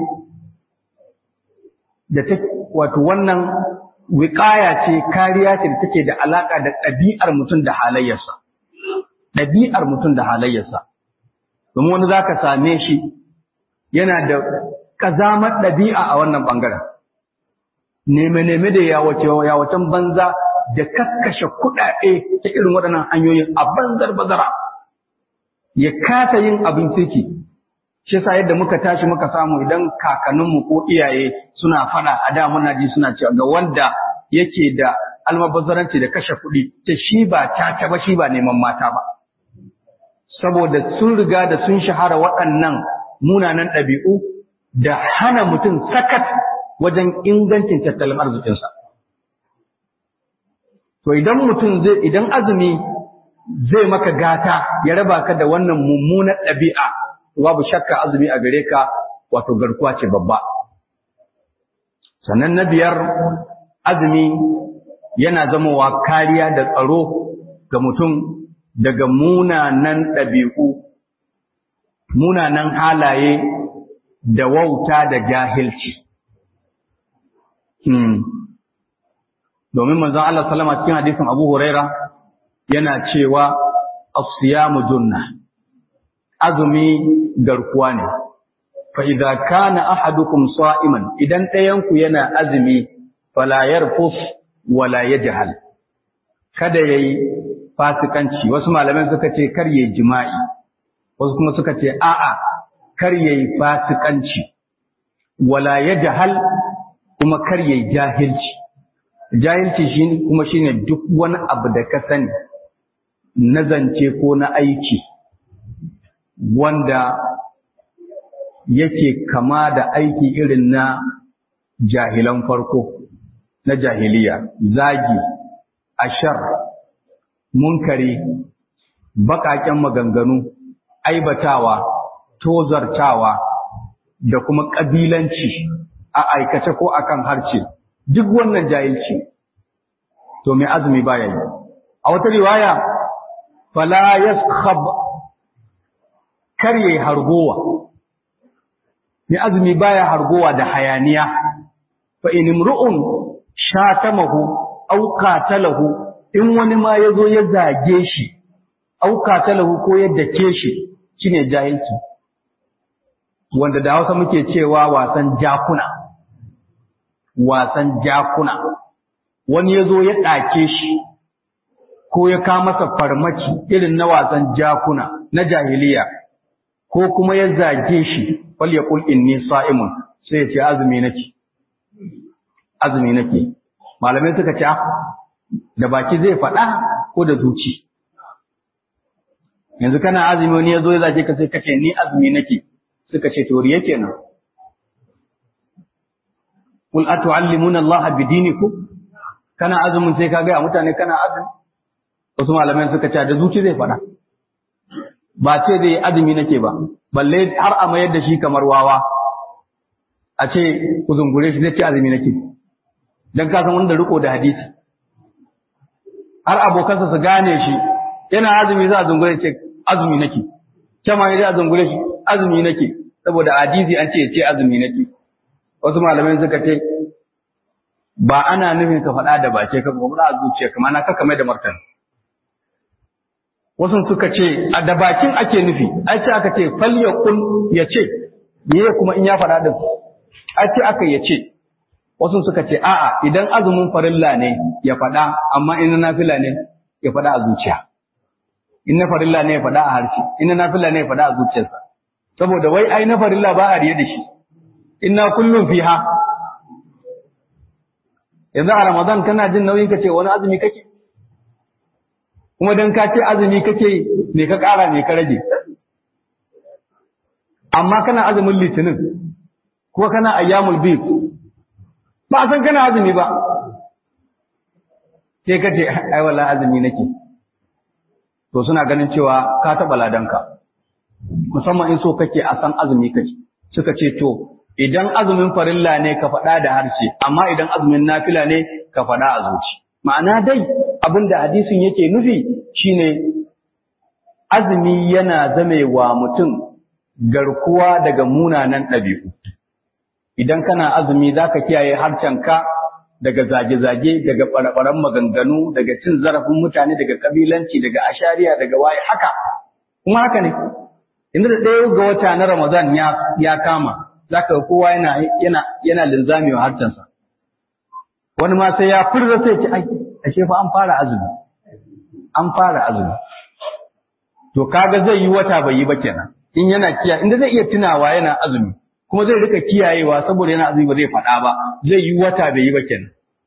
da ta wato wannan wiƙaya ce kariya ce da take da alaka da ɗabi'ar mutum da halayyarsa ɗabi'ar mutum da halayyarsa domin wani zaka same shi yana da kazamar ɗabi'a a wannan ɓangaren neme-neme da yawacen banza da kakkashe kuɗaɗe ta irin waɗannan hanyoyin a banzar bazara ya kasa yin abin kirki shi yasa yadda muka tashi muka samu idan kakanninmu ko iyaye suna faɗa a da muna ji suna cewa ga wanda yake da almabazzaranci da kashe kuɗi ta shi ba ta ba shi ba neman mata ba saboda sun riga da sun shahara waɗannan munanan ɗabi'u da hana mutum sakat wajen ingancin tattalin arzikinsa. To idan mutum zai idan azumi zai maka gata ya raba ka da wannan mummunar ɗabi'a, babu shakka azumi a gare ka wato garkuwa ce babba. Sannan na biyar azumi yana zamowa kariya da tsaro ga mutum daga munanan ɗabi'u, munanan halaye da wauta da jahilci. Domin manzon Allah salama cikin hadisin Abu Huraira yana cewa asiyamu junna, azumi garkuwa ne. Fa idza kana ahadukum sa'iman idan ɗayanku yana azumi fala yarfus wala yajhal. Kada yayi fasikanci wasu malaman suka ce kar yayi jima'i wasu kuma suka ce a'a kar yayi fasikanci wala yajhal kuma kar yayi jahilci jahilci shine kuma shine duk wani abu da ka sani na zance ko na aiki wanda yake kama da aiki irin na jahilan farko na jahiliya zagi ashar munkari baƙaƙen maganganu aibatawa tozartawa da kuma ƙabilanci a aikace ko akan harce duk wannan jahilci to mai azumi baya yi a wata riwaya fala yaskhab kar yayi hargowa mai azumi baya hargowa da hayaniya fa in imru'un shatamahu aw qatalahu in wani ma yazo ya zage shi aw qatalahu ko ya dake shi shine jahilci wanda da Hausa muke cewa wasan jakuna wasan jakuna wani ya zo ya ɗake shi ko ya ka masa farmaki irin na wasan jakuna na jahiliya ko kuma ya zage shi fal ya kul inni sa'imun sai ya ce azumi nake azumi nake malamai suka ce da baki zai faɗa ko da zuci yanzu kana azumi wani ya zo ya zage ka sai ka ce ni azumi nake suka ce to riya kenan Kul atu'allimuna Allah bidinikum kana azumin sai ka ga mutane kana azumi wasu malamai suka ce da zuci zai fada ba ce zai azumi nake ba balle har a mayar da shi kamar wawa a ce ku zungure shi zai ce azumi nake dan ka san wanda riko da hadisi har abokansa su gane shi yana azumi za a zungure ce azumi nake kama ne a zungure shi azumi nake saboda hadisi an ce ya ce azumi nake wasu malamai suka ce ba ana nufin ka faɗa da bace ka ba a zuciya kamar na kaka mai da martani wasu suka ce a da bakin ake nufi ai ce aka ce fal yaqul ya ce meye kuma in ya faɗa din ai ce aka ya ce wasu suka ce a'a idan azumin farilla ne ya faɗa amma in nafila ne ya faɗa a zuciya in na farilla ne ya faɗa a harshe in na nafila ne ya faɗa a zuciyarsa saboda wai ai na farilla ba a riye da shi inna kullum fiha yanzu a ramadan kana jin nauyin ka ce wani azumi kake kuma dan ka ce azumi kake me ka ƙara me ka rage amma kana azumin litinin kuma kana ayyamul bid ba san kana azumi ba sai ka ce ai wallahi azumi nake to suna ganin cewa ka taɓa ladanka musamman in so kake a san azumi kake suka ce to idan azumin farilla ne ka faɗa da harshe amma idan azumin nafila ne ka faɗa a zuci ma'ana dai abin da hadisin yake nufi shine azumi yana zamewa mutum garkuwa daga munanan ɗabi'u idan kana azumi za ka kiyaye harshenka daga zage-zage daga ɓaraɓaran maganganu daga cin zarafin mutane daga ƙabilanci daga ashariya daga waye haka kuma haka ne inda da ɗaya ga wata na ramadan ya kama za ka kowa yana yana yana linzami wa harcensa wani ma sai ya furza sai ce ai ashe fa an fara azumi an fara azumi to kaga zai yi wata bai yi ba kenan in yana kiya inda zai iya tunawa yana azumi kuma zai rika kiyayewa saboda yana azumi ba zai faɗa ba zai yi wata bai yi ba kenan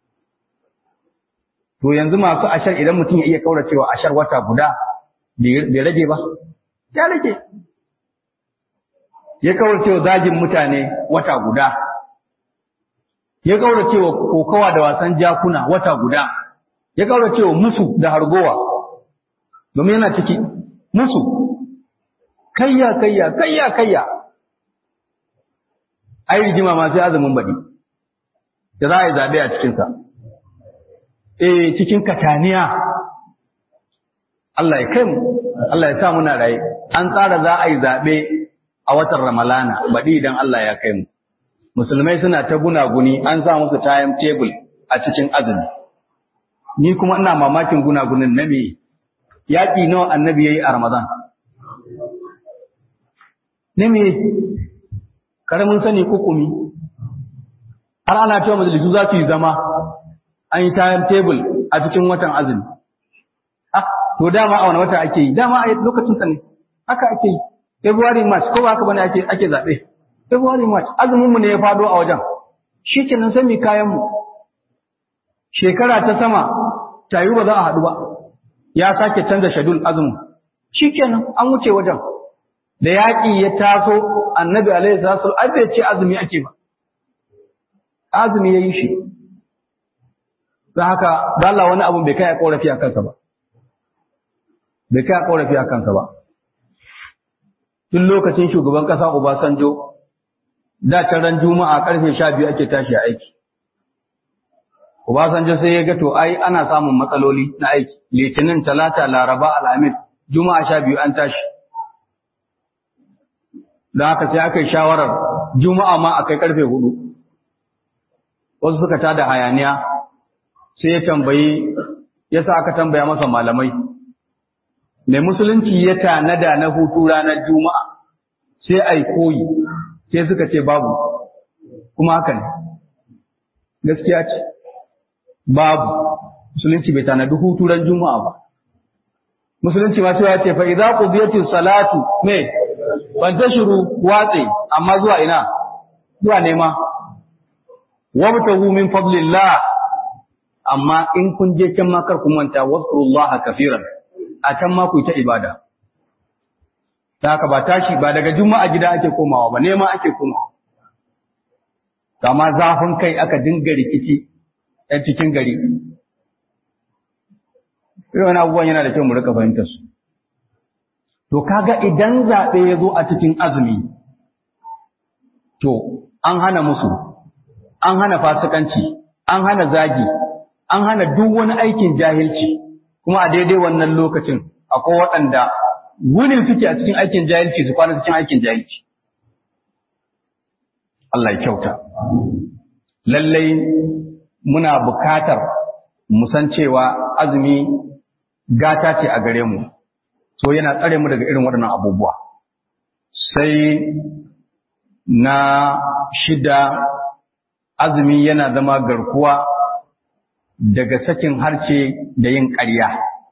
to yanzu masu ashar idan mutum ya iya kauracewa ashar wata guda bai rage ba ya rage ya kauracewa zagin mutane wata guda ya kauracewa kokawa da wasan jakuna wata guda ya kauracewa musu da hargowa domin yana ciki musu kayya kayya kayya kayya ai rigima ma sai azumin baɗi da za a yi zaɓe a cikinsa eh cikin kataniya Allah ya kai mu Allah ya sa muna raye an tsara za a yi zaɓe a watan Ramalana baɗi idan Allah ya kai mu musulmai suna ta gunaguni an sa musu time table a cikin azumi ni kuma ina mamakin gunagunin na me yaƙi nawa annabi yayi a Ramadan ne me karamin sani kukumi har ana cewa majalisu za su yi zama an yi time table a cikin watan azumi ah to dama a wani wata ake yi dama a lokacin sa ne haka ake yi February March ko ba haka bane ake ake zabe February March azumin mu ne ya fado a wajen shikenan sai mu kayan mu shekara ta sama tayi ba za a haɗu ba ya sake canza shedul azumin shikenan an wuce wajen da yaƙi ya taso annabi alaihi salatu ai bai ce azumi ake ba azumi yayi shi don haka da Allah wani abu bai kai a korafi a kansa ba bai kai a korafi a kansa ba tun lokacin shugaban kasa Obasanjo da can ran juma'a karfe 12 ake tashi a aiki Obasanjo sai ya ga to ai ana samun matsaloli na aiki litinin talata laraba alhamis juma'a 12 an tashi don haka sai aka yi shawarar juma'a ma a kai karfe hudu wasu suka tada hayaniya sai ya tambayi ya sa aka tambaya masa malamai mai musulunci ya tanada na hutu ranar juma'a sai ai koyi sai suka ce babu kuma haka ne gaskiya ce babu musulunci bai tanadi hutu ran juma'a ba musulunci ma sai ya ce fa idza qudiyatis salatu me ban ta shiru watse amma zuwa ina zuwa nema wabtahu min fadlillah amma in kun je can ma kar ku manta wazkurullaha kafiran a can ma ku ta ibada ta haka ba tashi ba daga juma'a gida ake komawa ba nema ake komawa kama zafin kai aka dinga rikici ɗan cikin gari irin abubuwan yana da kyau mu rika fahimtar su To kaga idan zaɓe ya zo a cikin azumi, to an hana musu, an hana fasikanci, an hana zagi, an hana duk wani aikin jahilci, kuma a daidai wannan lokacin akwai waɗanda wunin suke a cikin aikin jahilci su kwana cikin aikin jahilci. Allah ya kyauta. Lallai muna bukatar mu san cewa azumi gata ce a gare mu. so yana tsare mu daga irin waɗannan abubuwa sai na shida azumi yana zama garkuwa daga sakin harce da yin ƙarya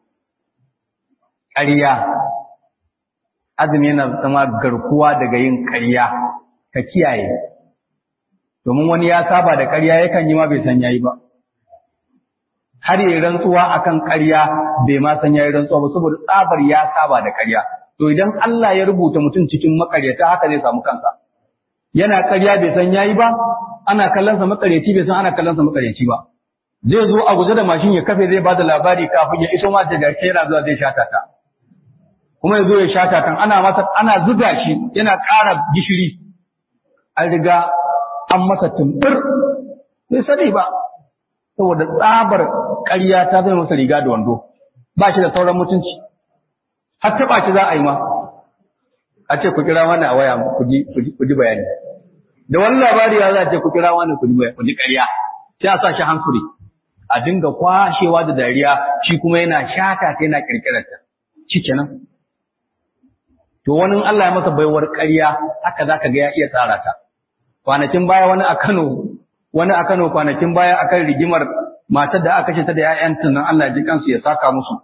ƙarya azumi yana zama garkuwa daga yin ƙarya ka kiyaye domin wani ya saba da ƙarya yakan yi ma bai san yayi ba har yi rantsuwa akan ƙarya bai ma san yayi rantsuwa ba saboda tsabar ya saba da ƙarya to idan Allah ya rubuta mutum cikin makaryata haka zai samu kansa yana ƙarya bai san yayi ba ana kallon sa makaryaci bai san ana kallon sa makaryaci ba zai zo a guje da mashin ya kafe zai bada labari kafin ya iso ma da gaske yana zuwa zai shata ta kuma ya zo ya shata tan ana masa ana zuga shi yana ƙara gishiri an riga an masa tumbur bai sani ba saboda tsabar ƙarya ta zai masa riga da wando ba shi da sauran mutunci har taɓa shi za a yi ma a ce ku kira wani a waya ku ji bayani da wani labari ya za a ce ku kira wani ku ji ƙarya sai a sa shi hankuri a dinga kwashewa da dariya shi kuma yana shata ta yana ƙirƙirarta shi kenan to wani Allah ya masa baiwar ƙarya haka za ka ga ya iya tsara ta kwanakin baya wani a Kano wani a Kano kwanakin baya akan rigimar matar da aka kashe ta da ‘ya'yanta nan Allah ji kansu ya saka musu.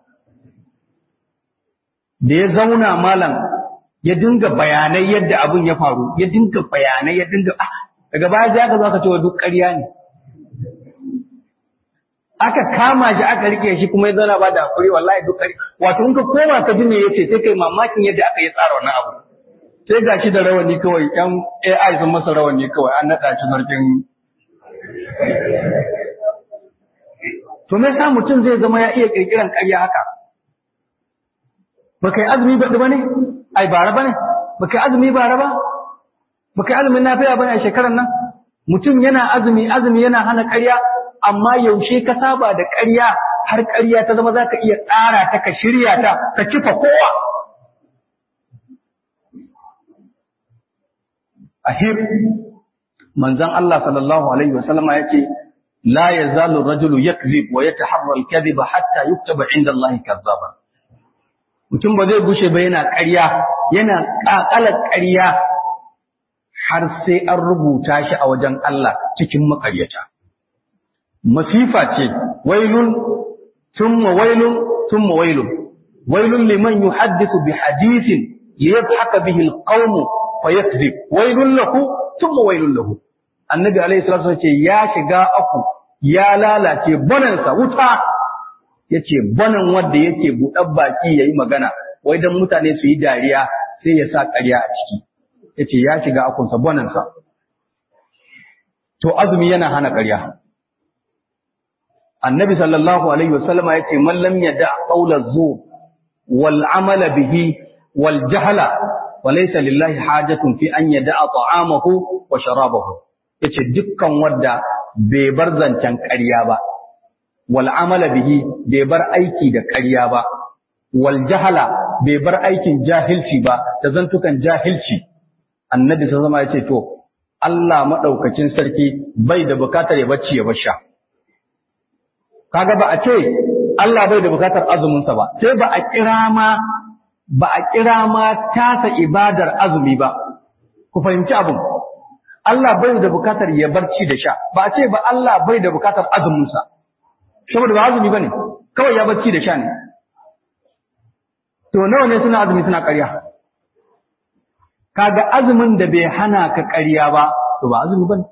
Da ya zauna malam ya dinga bayanai yadda abin ya faru, ya dinga bayanai ya dinga, ah, daga baya sai aka zo aka ce wa duk ƙarya ne. Aka kama shi aka rike shi kuma ya zauna ba da hakuri wallahi duk ƙarya. Wato in ka koma ka ji me yace sai kai mamakin yadda aka yi tsara wannan abu. Sai ga shi da rawani kawai, ‘yan AI sun masa rawani kawai, an naɗa shi sarkin To me yasa mutum zai zama ya iya kirkiran ƙarya haka? Baka yi azumi baɗi ba ne? Ai bara ba ne? Baka yi azumi bara ba? Baka yi azumin nafiya ba ne a shekarar nan? Mutum yana azumi, azumi yana hana ƙarya, amma yaushe ka saba da ƙarya har ƙarya ta zama za ka iya tsara ta ka shirya ta ka kifa kowa. Ahir, manzon Allah sallallahu alaihi wasallama ya ce, لا يزال الرجل يكذب ويتحرى الكذب حتى يكتب عند الله كذابا mutum ba zai gushe ba yana ƙarya yana ƙaƙalar ƙarya har sai an rubuta shi a wajen Allah cikin maƙaryata masifa ce wailun thumma wailun thumma wailun wailun liman yuhaddithu bi hadithin liyadhaka bihi alqawm fayakذب wailun lahu thumma wailun lahu annabi alaihi salatu ce ya shiga aku ya lalace banansa wuta yace banan wanda yake buɗar baki yayi magana wai dan mutane su yi dariya sai ya sa ƙarya a ciki yace ya shiga akunsa banansa to azumi yana hana ƙarya annabi sallallahu alaihi wasallama yace man lam yada qawla zur wal amala bihi wal jahla walaysa lillahi hajatun fi an yada ta'amahu wa sharabahu yace dukkan wanda bai bar zancen ƙarya ba wal amala bihi bai bar aiki da ƙarya ba wal jahala bai bar aikin jahilci ba da zantukan jahilci annabi sai zama yace to Allah madaukakin sarki bai da bukatar ya bacci ya basha kaga ba a ce Allah bai da bukatar azumin sa ba sai ba a kira ma ba a kira ma tasa ibadar azumi ba ku fahimci abin Allah bai da bukatar ya barci da sha ba a ce ba Allah bai da bukatar azuminsa saboda ba azumi bane kawai ya barci da sha ne to nawa ne suna azumi suna ƙarya kaga azumin da bai hana ka ƙarya ba to ba azumi bane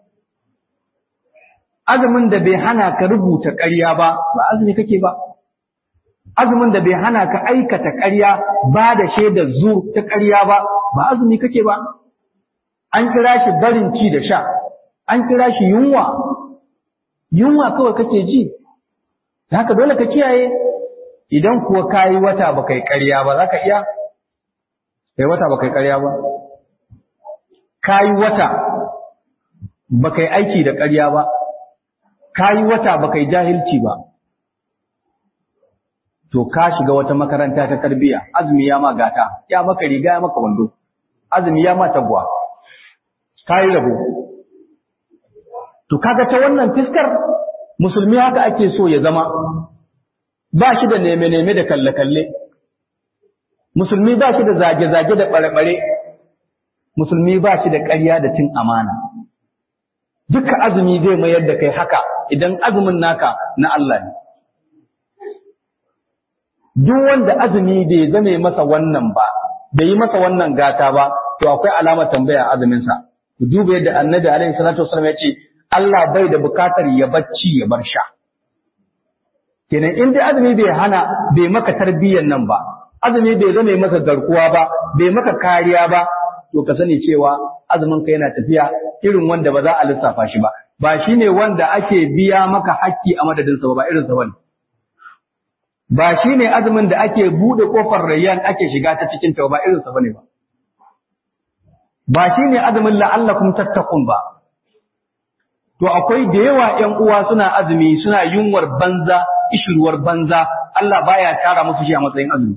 azumin da bai hana ka rubuta ƙarya ba ba azumi kake ba azumin da bai hana ka aikata ƙarya ba da shaidar zur ta ƙarya ba ba azumi kake ba an kira shi barin ci da sha, an kira shi yunwa, yunwa kawai kake ji, haka dole ka kiyaye, idan kuwa ka yi wata ba kai ƙarya ba, za ka iya? Kai wata ba kai ƙarya ba? Ka yi wata ba kai aiki da ƙarya ba, ka yi wata ba kai jahilci ba. To, ka shiga wata makaranta ta tarbiyya, azumi ya ma gata, ya maka riga ya maka wando, azumi ya ma tagwa. ta yi rabo. To kaga ta wannan fiskar musulmi haka ake so ya zama ba shi da neme-neme da kalle-kalle, musulmi ba shi da zage-zage da ɓare-ɓare, musulmi ba shi da ƙarya da cin amana. Duka azumi zai mayar da kai haka idan azumin naka na Allah ne. Duk wanda azumi bai zame masa wannan ba, bai yi masa wannan gata ba, to akwai alamar tambaya azuminsa. ku duba yadda annabi alaihi salatu wasallam ya ce Allah bai da bukatar ya bacci ya bar sha kenan in dai azumi bai hana bai maka tarbiyyar nan ba azumi bai zama maka garkuwa ba bai maka kariya ba to ka sani cewa azumin ka yana tafiya irin wanda ba za a lissafa shi ba ba shine wanda ake biya maka hakki a madadin sa ba irin sa bane ba shine azumin da ake bude kofar rayyan ake shiga ta cikin ta ba irin sa bane ba ba shi ne azumin la'allakum tattakun ba. To akwai da yawa ‘yan uwa suna azumi suna yunwar banza, ishirwar banza, Allah baya tara musu shi a matsayin azumi.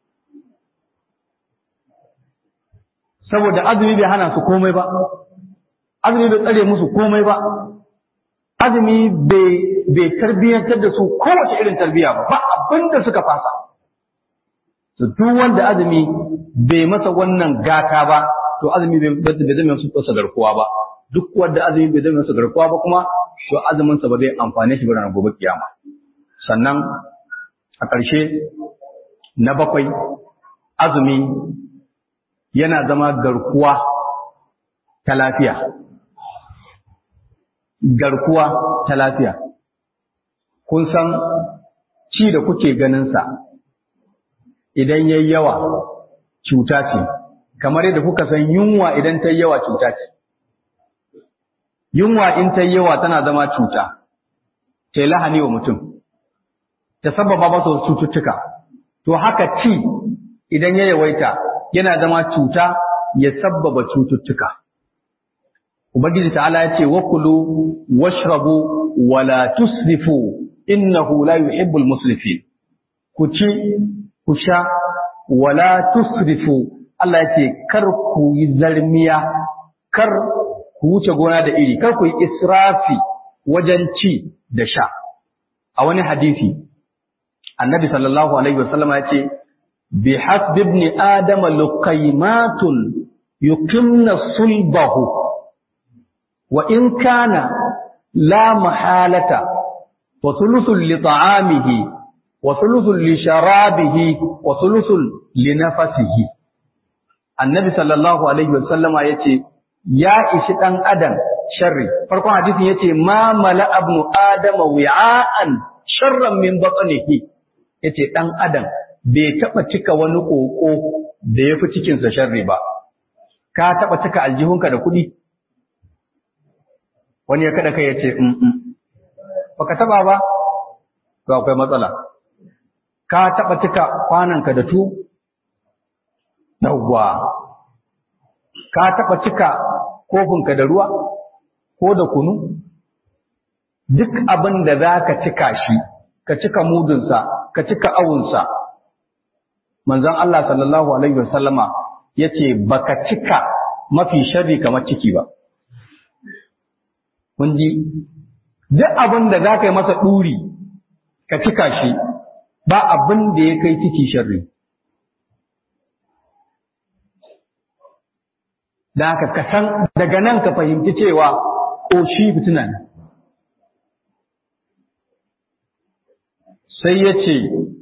Saboda azumi bai hana su komai ba, azumi bai tsare musu komai ba, azumi bai tarbiyyantar da su kowace irin tarbiyya ba, ba abin da suka fasa. Duk wanda azumi bai masa wannan gata ba, to azumi bai zama su tsasa garkuwa ba duk wanda azumi bai zama su garkuwa ba kuma to azuminsa ba zai amfane shi ranar gobe kiyama sannan a ƙarshe na bakwai azumi yana zama garkuwa ta lafiya garkuwa ta lafiya kun san ci da kuke ganinsa idan yayi yawa cuta ce kamar yadda kuka san yunwa idan ta yi yawa cuta ce yunwa in ta yi yawa tana zama cuta ta yi lahani wa mutum ta sababa masa wasu cututtuka to haka ci idan ya yawaita yana zama cuta ya sabbaba cututtuka ubangiji ta'ala ya ce wa kulu washrabu wala tusrifu innahu la yuhibbul musrifin ku ci ku sha wala tusrifu Allah ya ce kar ku yi zarmiya kar ku wuce gona da iri kar ku yi israfi wajen ci da sha a wani hadisi annabi sallallahu alaihi wasallam ya ce bi hasbi ibn adam luqaymatun yuqimna sulbahu wa in kana la mahalata wa thuluthun li ta'amihi wa thuluthun li sharabihi wa thuluthun li nafasihi annabi sallallahu alaihi wasallama yace ya ishi dan adam sharri farkon hadisin yace ma mala ibn adama wi'an sharran min batnihi yace dan adam bai taba cika wani koko da yafi cikin sa sharri ba ka taba cika aljihunka da kuɗi wani ya kada kai yace mm -mm. baka taba ba to akwai matsala ka taba cika kwananka da tu yawwa ka taba cika kofinka da ruwa ko da kunu duk abin da za ka cika shi ka cika mudunsa ka cika awunsa manzon Allah sallallahu alaihi wasallama yace baka cika mafi sharri kamar ciki ba kun ji duk abin da za ka yi masa ɗuri ka cika shi ba abin da ya kai ciki sharri da haka ka san daga nan ka fahimci cewa ƙoshi fitina ne sai ya ce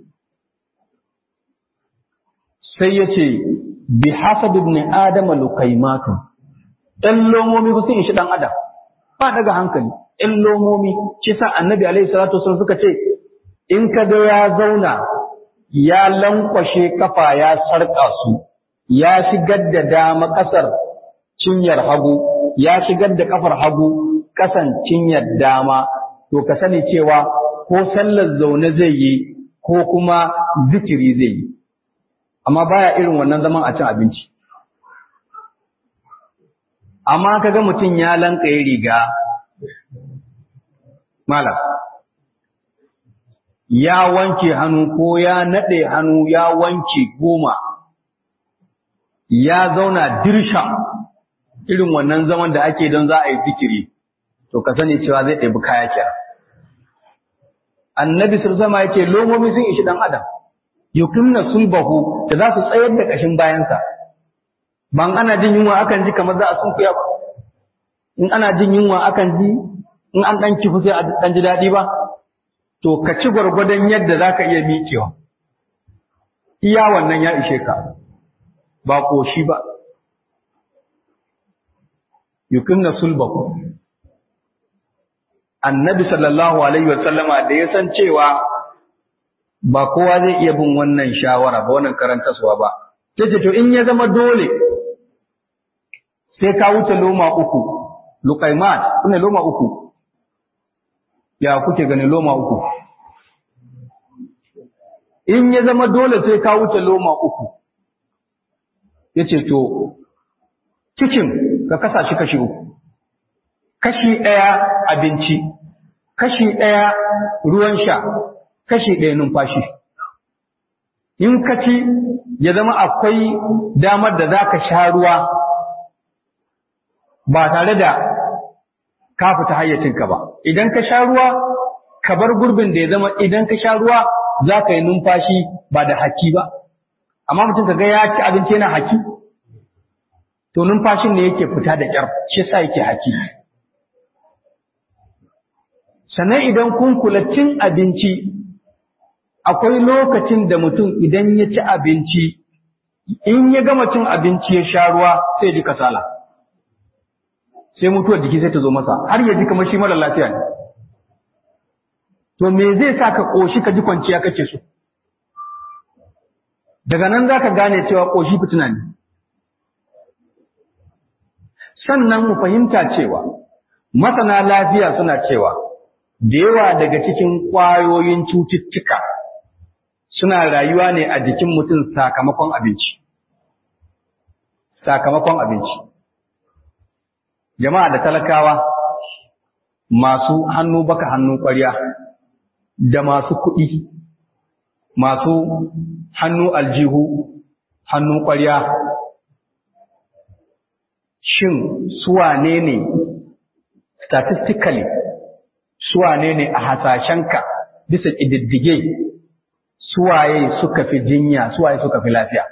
sai ya ce bi hasab ibn adam lukaimatu ɗan lomomi ba sun ishi ɗan adam ba daga hankali ɗan lomomi shi sa annabi alaihi salatu wasallam suka ce in ka ga ya zauna ya lankwashe kafa ya sarƙa su ya shigar da dama ƙasar cinyar hagu ya shigar da kafar hagu kasan cinyar dama to ka sani cewa ko sallar zaune zai yi ko kuma zikiri zai yi amma baya irin wannan zaman a cin abinci amma kaga mutum ya lankaye riga malam ya wanke hannu ko ya naɗe hannu ya wanke goma ya zauna dirsha irin wannan zaman da ake don za a yi zikiri to ka sani cewa zai ɗabi kaya kenan annabi sama yake lomomi sun ishi dan adam yuqimna sulbahu da za su tsayar da kashin bayansa ban ana jin yunwa akan ji kamar za a sunkuya ba in ana jin yunwa akan ji in an dan kifu sai a dan ji daɗi ba to ka ci gwargwadon yadda za ka iya miƙewa iya wannan ya ishe ka ba ƙoshi ba yuqimna sulbahu annabi sallallahu alaihi wa sallama da ya san cewa ba kowa zai iya bin wannan shawara ba wannan karantaswa ba sai to in ya zama dole sai ka wuce loma uku luqaimat kuma loma uku ya kuke gani loma uku in ya zama dole sai ka wuce loma uku yace to cikin ka kasa shi kashi uku kashi ɗaya abinci kashi ɗaya ruwan sha kashi ɗaya numfashi in ka ci ya zama akwai damar da za ka sha ruwa ba tare da ka fita hayyacinka ba idan ka sha ruwa ka bar gurbin da ya zama idan ka sha ruwa za ka yi numfashi ba da haki ba amma mutum ka ga ya ci abinci yana haki to numfashin ne yake fita da ƙyar shi sa yake haki sannan idan kun kula cin abinci akwai lokacin da mutum idan ya ci abinci in ya gama cin abinci ya sha ruwa sai ji kasala sai mutuwar jiki sai ta zo masa har ya ji kamar shi mara lafiya ne to me zai sa ka ƙoshi ka ji kwanciya kake so daga nan za ka gane cewa ƙoshi fitina ne sannan mu fahimta cewa masana lafiya suna cewa da yawa daga cikin ƙwayoyin cututtuka suna rayuwa ne a jikin mutum sakamakon abinci sakamakon abinci jama'a da talakawa masu hannu baka hannu ƙwarya da masu kuɗi masu hannu aljihu hannu ƙwarya shin suwane ne statistically suwane ne a hasashenka bisa ƙididdige suwaye suka fi jinya suwaye suka fi lafiya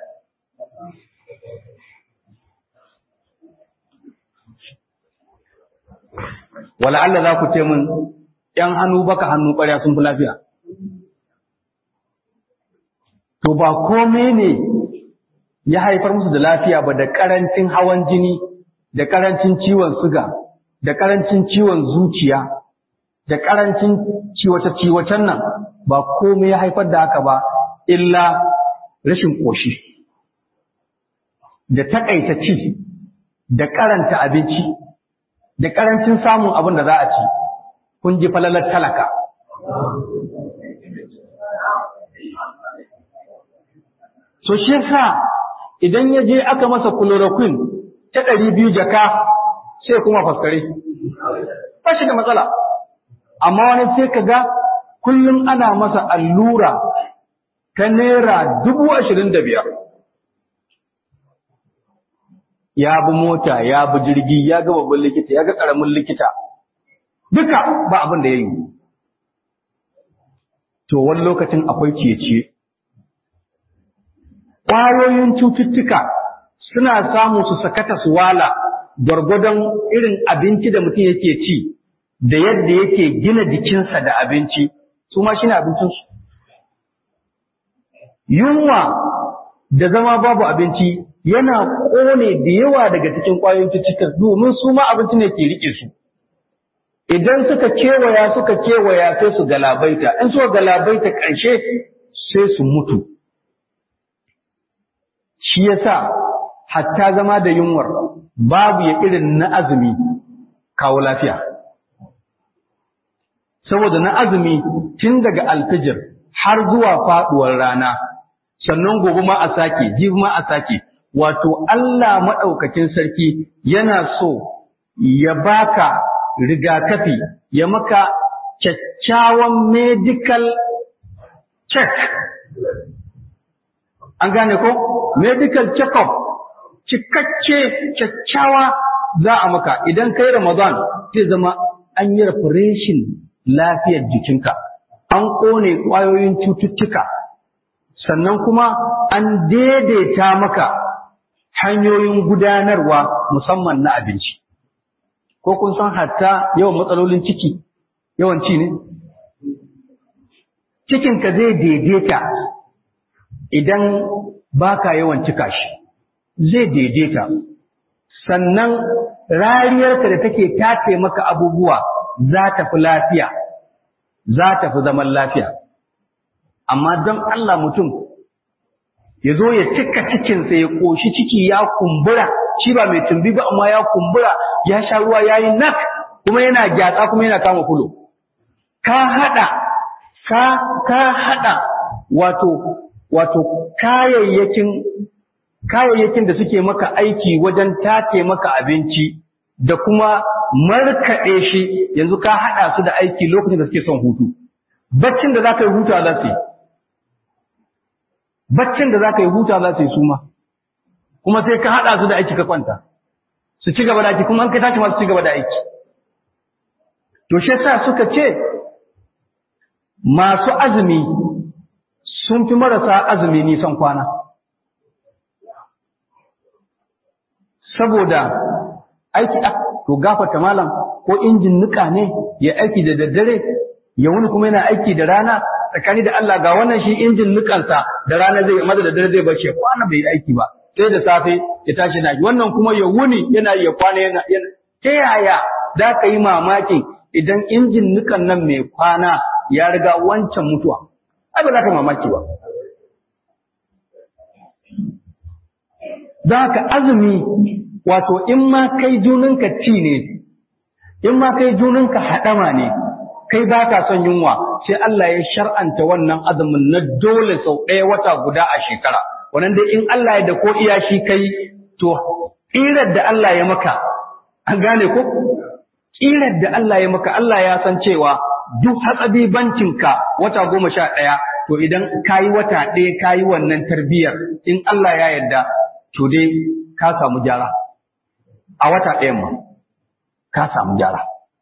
wala Allah za ku ce min ‘yan hannu baka hannu ƙwarya sun fi lafiya to ba kome ne ya haifar musu da lafiya ba da ƙarancin hawan jini da ƙarancin ciwon suga da ƙarancin ciwon zuciya da ƙarancin ciwace-ciwacen nan ba komai ya haifar da haka ba illa rashin ƙoshi da taƙaita ci da karanta abinci da ƙarancin samun abin da za a ci kun ji falalar talaka so shi yasa idan ya je aka masa chloroquine ta ɗari biyu jaka sai kuma faskare ba shi da matsala amma wani sai ka ga kullum ana masa allura ta naira dubu ashirin da biyar ya bi mota ya bi jirgi ya ga babban likita ya ga ƙaramin likita duka ba abin da ya yi to wani lokacin akwai ciye-ciye ƙwayoyin cututtuka suna samu su sakata su wala gwargwadon irin abinci da mutum yake ci da yadda yake gina jikinsa da abinci su ma shi ne abincinsu yunwa da zama babu abinci yana ƙone da yawa daga cikin ƙwayoyin cututtuka domin su ma abinci ne ke riƙe su idan suka kewaya suka kewaya sai su galabaita in suka galabaita ƙarshe sai su mutu shi yasa hatta zama da yunwar babu ya irin na azumi kawo lafiya saboda na azumi tun daga alfijir har zuwa faduwar rana sannan gobe ma a sake jibi ma a sake wato Allah maɗaukakin sarki yana so ya baka rigakafi ya maka kyakkyawan medical check an gane ko medical check-up cikakke kyakkyawa za a maka idan kai ramadan zai zama an yi refreshin lafiyar jikinka an ƙone ƙwayoyin cututtuka sannan kuma an daidaita maka hanyoyin gudanarwa musamman na abinci ko kun san hatta yawan matsalolin ciki yawan ci ne cikinka zai daidaita idan baka yawan cika shi zai daidaita sannan rariyarka da take tace maka abubuwa za ta fi lafiya za ta fi zaman lafiya amma don Allah mutum ya zo ya cika cikinsa ya ƙoshi ciki ya kumbura shi ba mai tumbi ba amma ya kumbura ya sha ruwa ya yi nak kuma yana gyatsa kuma yana kama kulo ka haɗa ka ka haɗa wato wato kayayyakin kayayyakin da suke maka aiki wajen tace maka abinci da kuma markaɗe shi yanzu ka haɗa su da aiki lokacin da suke son hutu baccin da za ka yi huta za su yi baccin da za ka yi huta za su yi suma kuma sai ka haɗa su da aiki ka kwanta su ci gaba da aiki kuma an ka tashi masu ci gaba da aiki to shi sa suka ce masu azumi sun fi marasa azumi nisan kwana saboda aiki to gafata malam ko injin nika ne ya aiki da daddare ya wuni kuma yana aiki da rana tsakani da Allah ga wannan shi injin nikansa da rana zai maza da dare zai bace kwana bai yi aiki ba sai da safe ya tashi na wannan kuma ya wuni yana ya kwana yana ta yaya za ka yi mamakin idan injin nukan nan mai kwana ya riga wancan mutuwa ai ba za ka yi mamaki ba za ka azumi wato in ma kai juninka ci ne in ma kai juninka haɗama ne kai ba ka son yunwa sai Allah ya shar'anta wannan azumin na dole sau ɗaya wata guda a shekara wannan dai in Allah ya da ko iya shi kai to ƙirar da Allah ya maka an gane ko ƙirar da Allah ya maka Allah ya san cewa duk hatsabibancinka wata goma sha ɗaya to idan ka yi wata ɗaya ka yi wannan tarbiyyar in Allah ya yarda to dai ka samu gyara a wata ɗayan ma ka samu gyara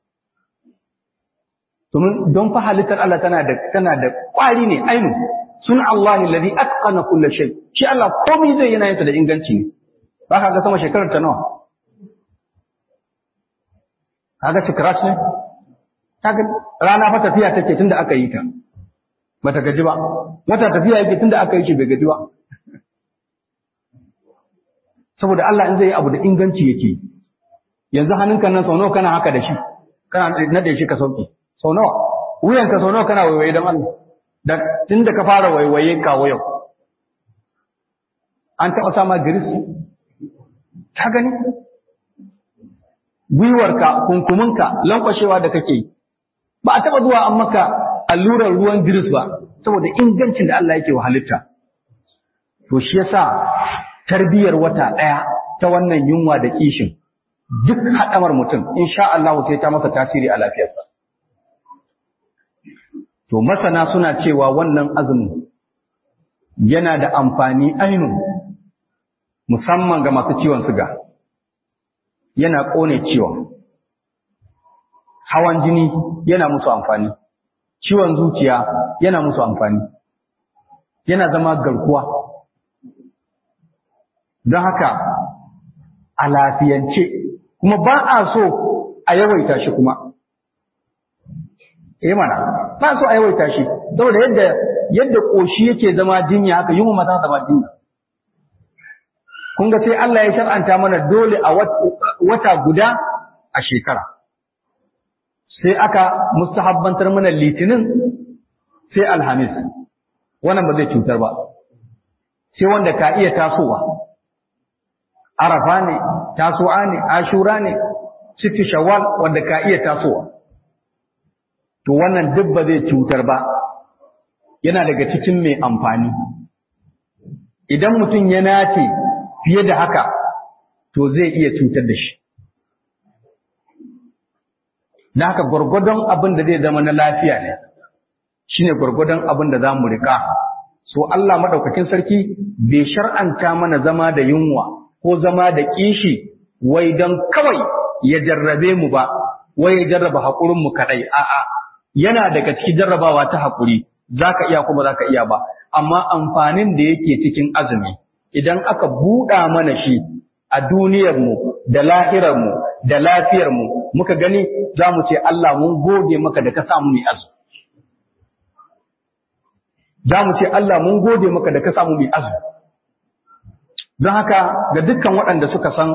domin don fa halittar Allah tana da tana da ƙwari ne ainu sun Allah alladhi atqana kull shay shi Allah komai zai yana yinsa da inganci ne ba ka ga sama shekarar ta nawa kaga scratch ne kaga rana fa tafiya take tunda aka yi ta bata gaji ba wata tafiya yake tunda aka yi shi bai gaji ba saboda Allah in zai yi abu da inganci yake yanzu hannunka nan sau nawa kana haka da shi kana nade shi ka sauke sau nawa wuyanka sau nawa kana waiwaye don Allah da tun da ka fara waiwaye kawo yau an taɓa sama giris ta gani gwiwarka kunkuminka lankwashewa da kake yi ba a taɓa zuwa an maka allurar ruwan giris ba saboda ingancin da Allah yake wa halitta to shi yasa tarbiyar wata ɗaya ta wannan yunwa da kishin duk haɗamar mutum insha Allah sai ta masa tasiri a lafiyarsa To masana suna cewa wannan azumin yana da amfani ainu musamman ga masu ciwon siga. Yana ƙone ciwon. Hawan jini yana musu amfani. Ciwon zuciya yana musu amfani. Yana zama garkuwa. Don haka a lafiyance kuma ba a so a yawaita shi kuma. eh mana ba so a yawaita shi saboda yadda yadda koshi yake zama jinya haka yunwa ma ta zama jinya kun ga sai Allah ya shar'anta mana dole a wata guda a shekara sai aka mustahabbantar mana litinin sai alhamis wannan ba zai cutar ba sai wanda ka iya tasowa arafa ne tasowa ne ashura ne sitti shawwal wanda ka iya tasowa to wannan duk ba zai cutar ba yana daga cikin mai amfani idan mutum ya nace fiye da haka to zai iya cutar da shi da haka gwargwadon abin da zai zama na lafiya ne shine gwargwadon abin da za mu riƙa so Allah maɗaukakin sarki bai shar'anta mana zama da yunwa ko zama da kishi wai don kawai ya jarrabe mu ba wai ya jarraba haƙurinmu kaɗai a'a yana daga cikin jarrabawa ta haƙuri za ka iya kuma za ka iya ba amma amfanin da yake cikin azumi idan aka buɗa mana shi a duniyarmu da lahirarmu da lafiyarmu muka gani za mu ce Allah mun gode maka da ka samu mai azumi za mu ce Allah mun gode maka da ka samu mai azumi don haka ga dukkan waɗanda suka san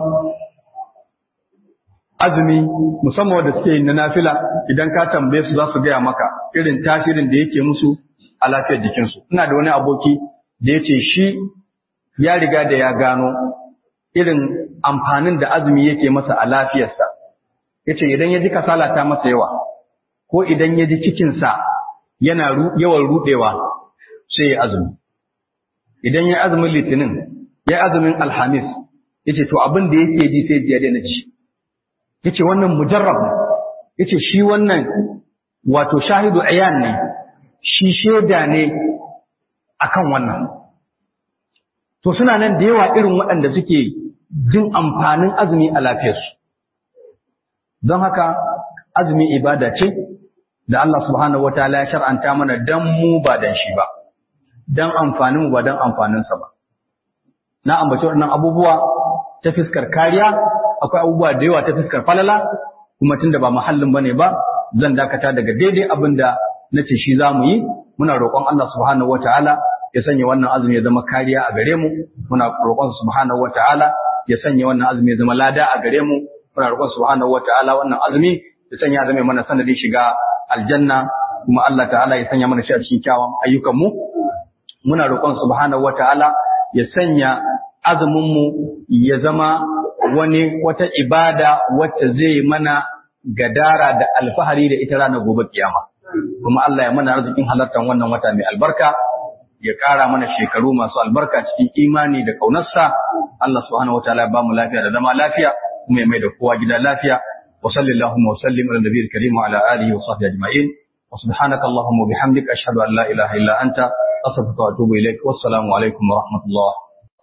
azumi musamman wanda suke yin na nafila idan ka tambaye su za su gaya maka irin tasirin da yake musu a lafiyar jikinsu ina da wani aboki da ya ce shi ya riga da ya gano irin amfanin da azumi yake masa a lafiyarsa ya ce idan ya ji kasala ta masa yawa ko idan ya ji cikinsa yana yawan rudewa sai ya azumi idan ya azumin litinin ya azumin alhamis ya ce to abin da yake ji sai ya daina ci ya ce wannan mujarrab ne ya ce shi wannan wato shahidu ayan ne shi shaida ne akan wannan to suna nan da yawa irin waɗanda suke jin amfanin azumi a lafiyarsu don haka azumi ibada ce da Allah subhanahu wataala ya shar'anta mana dan mu ba dan shi ba dan amfanin mu ba dan amfanin sa ba na ambaci waɗannan abubuwa ta fiskar kariya akwai abubuwa da yawa ta fiskar falala kuma tunda ba muhallin bane ba zan dakata daga daidai abin da nace shi zamu yi muna roƙon Allah subhanahu wataala ya sanya wannan azumi ya zama kariya a gare mu muna roƙon subhanahu wataala ya sanya wannan azumi ya zama lada a gare mu muna roƙon subhanahu wataala wannan azumi ya sanya zama mana sanadin shiga aljanna kuma Allah ta'ala ya sanya mana shi a cikin kyawun ayyukan mu muna roƙon subhanahu wataala ya sanya azumin mu ya zama wani wata ibada wacce zai mana gadara da alfahari da ita ranar gobe kiyama kuma Allah ya mana arzikin halartar wannan wata mai albarka ya ƙara mana shekaru masu albarka cikin imani da ƙaunarsa Allah subhanahu wataala ya bamu lafiya da zama lafiya kuma ya mai da kowa gida lafiya wa sallallahu wa sallim ala nabiyil karim wa ala alihi wa sahbihi ajma'in wa subhanaka allahumma wa bihamdika ashhadu an la ilaha illa anta astaghfiruka wa atubu ilaik wassalamu alaikum wa rahmatullah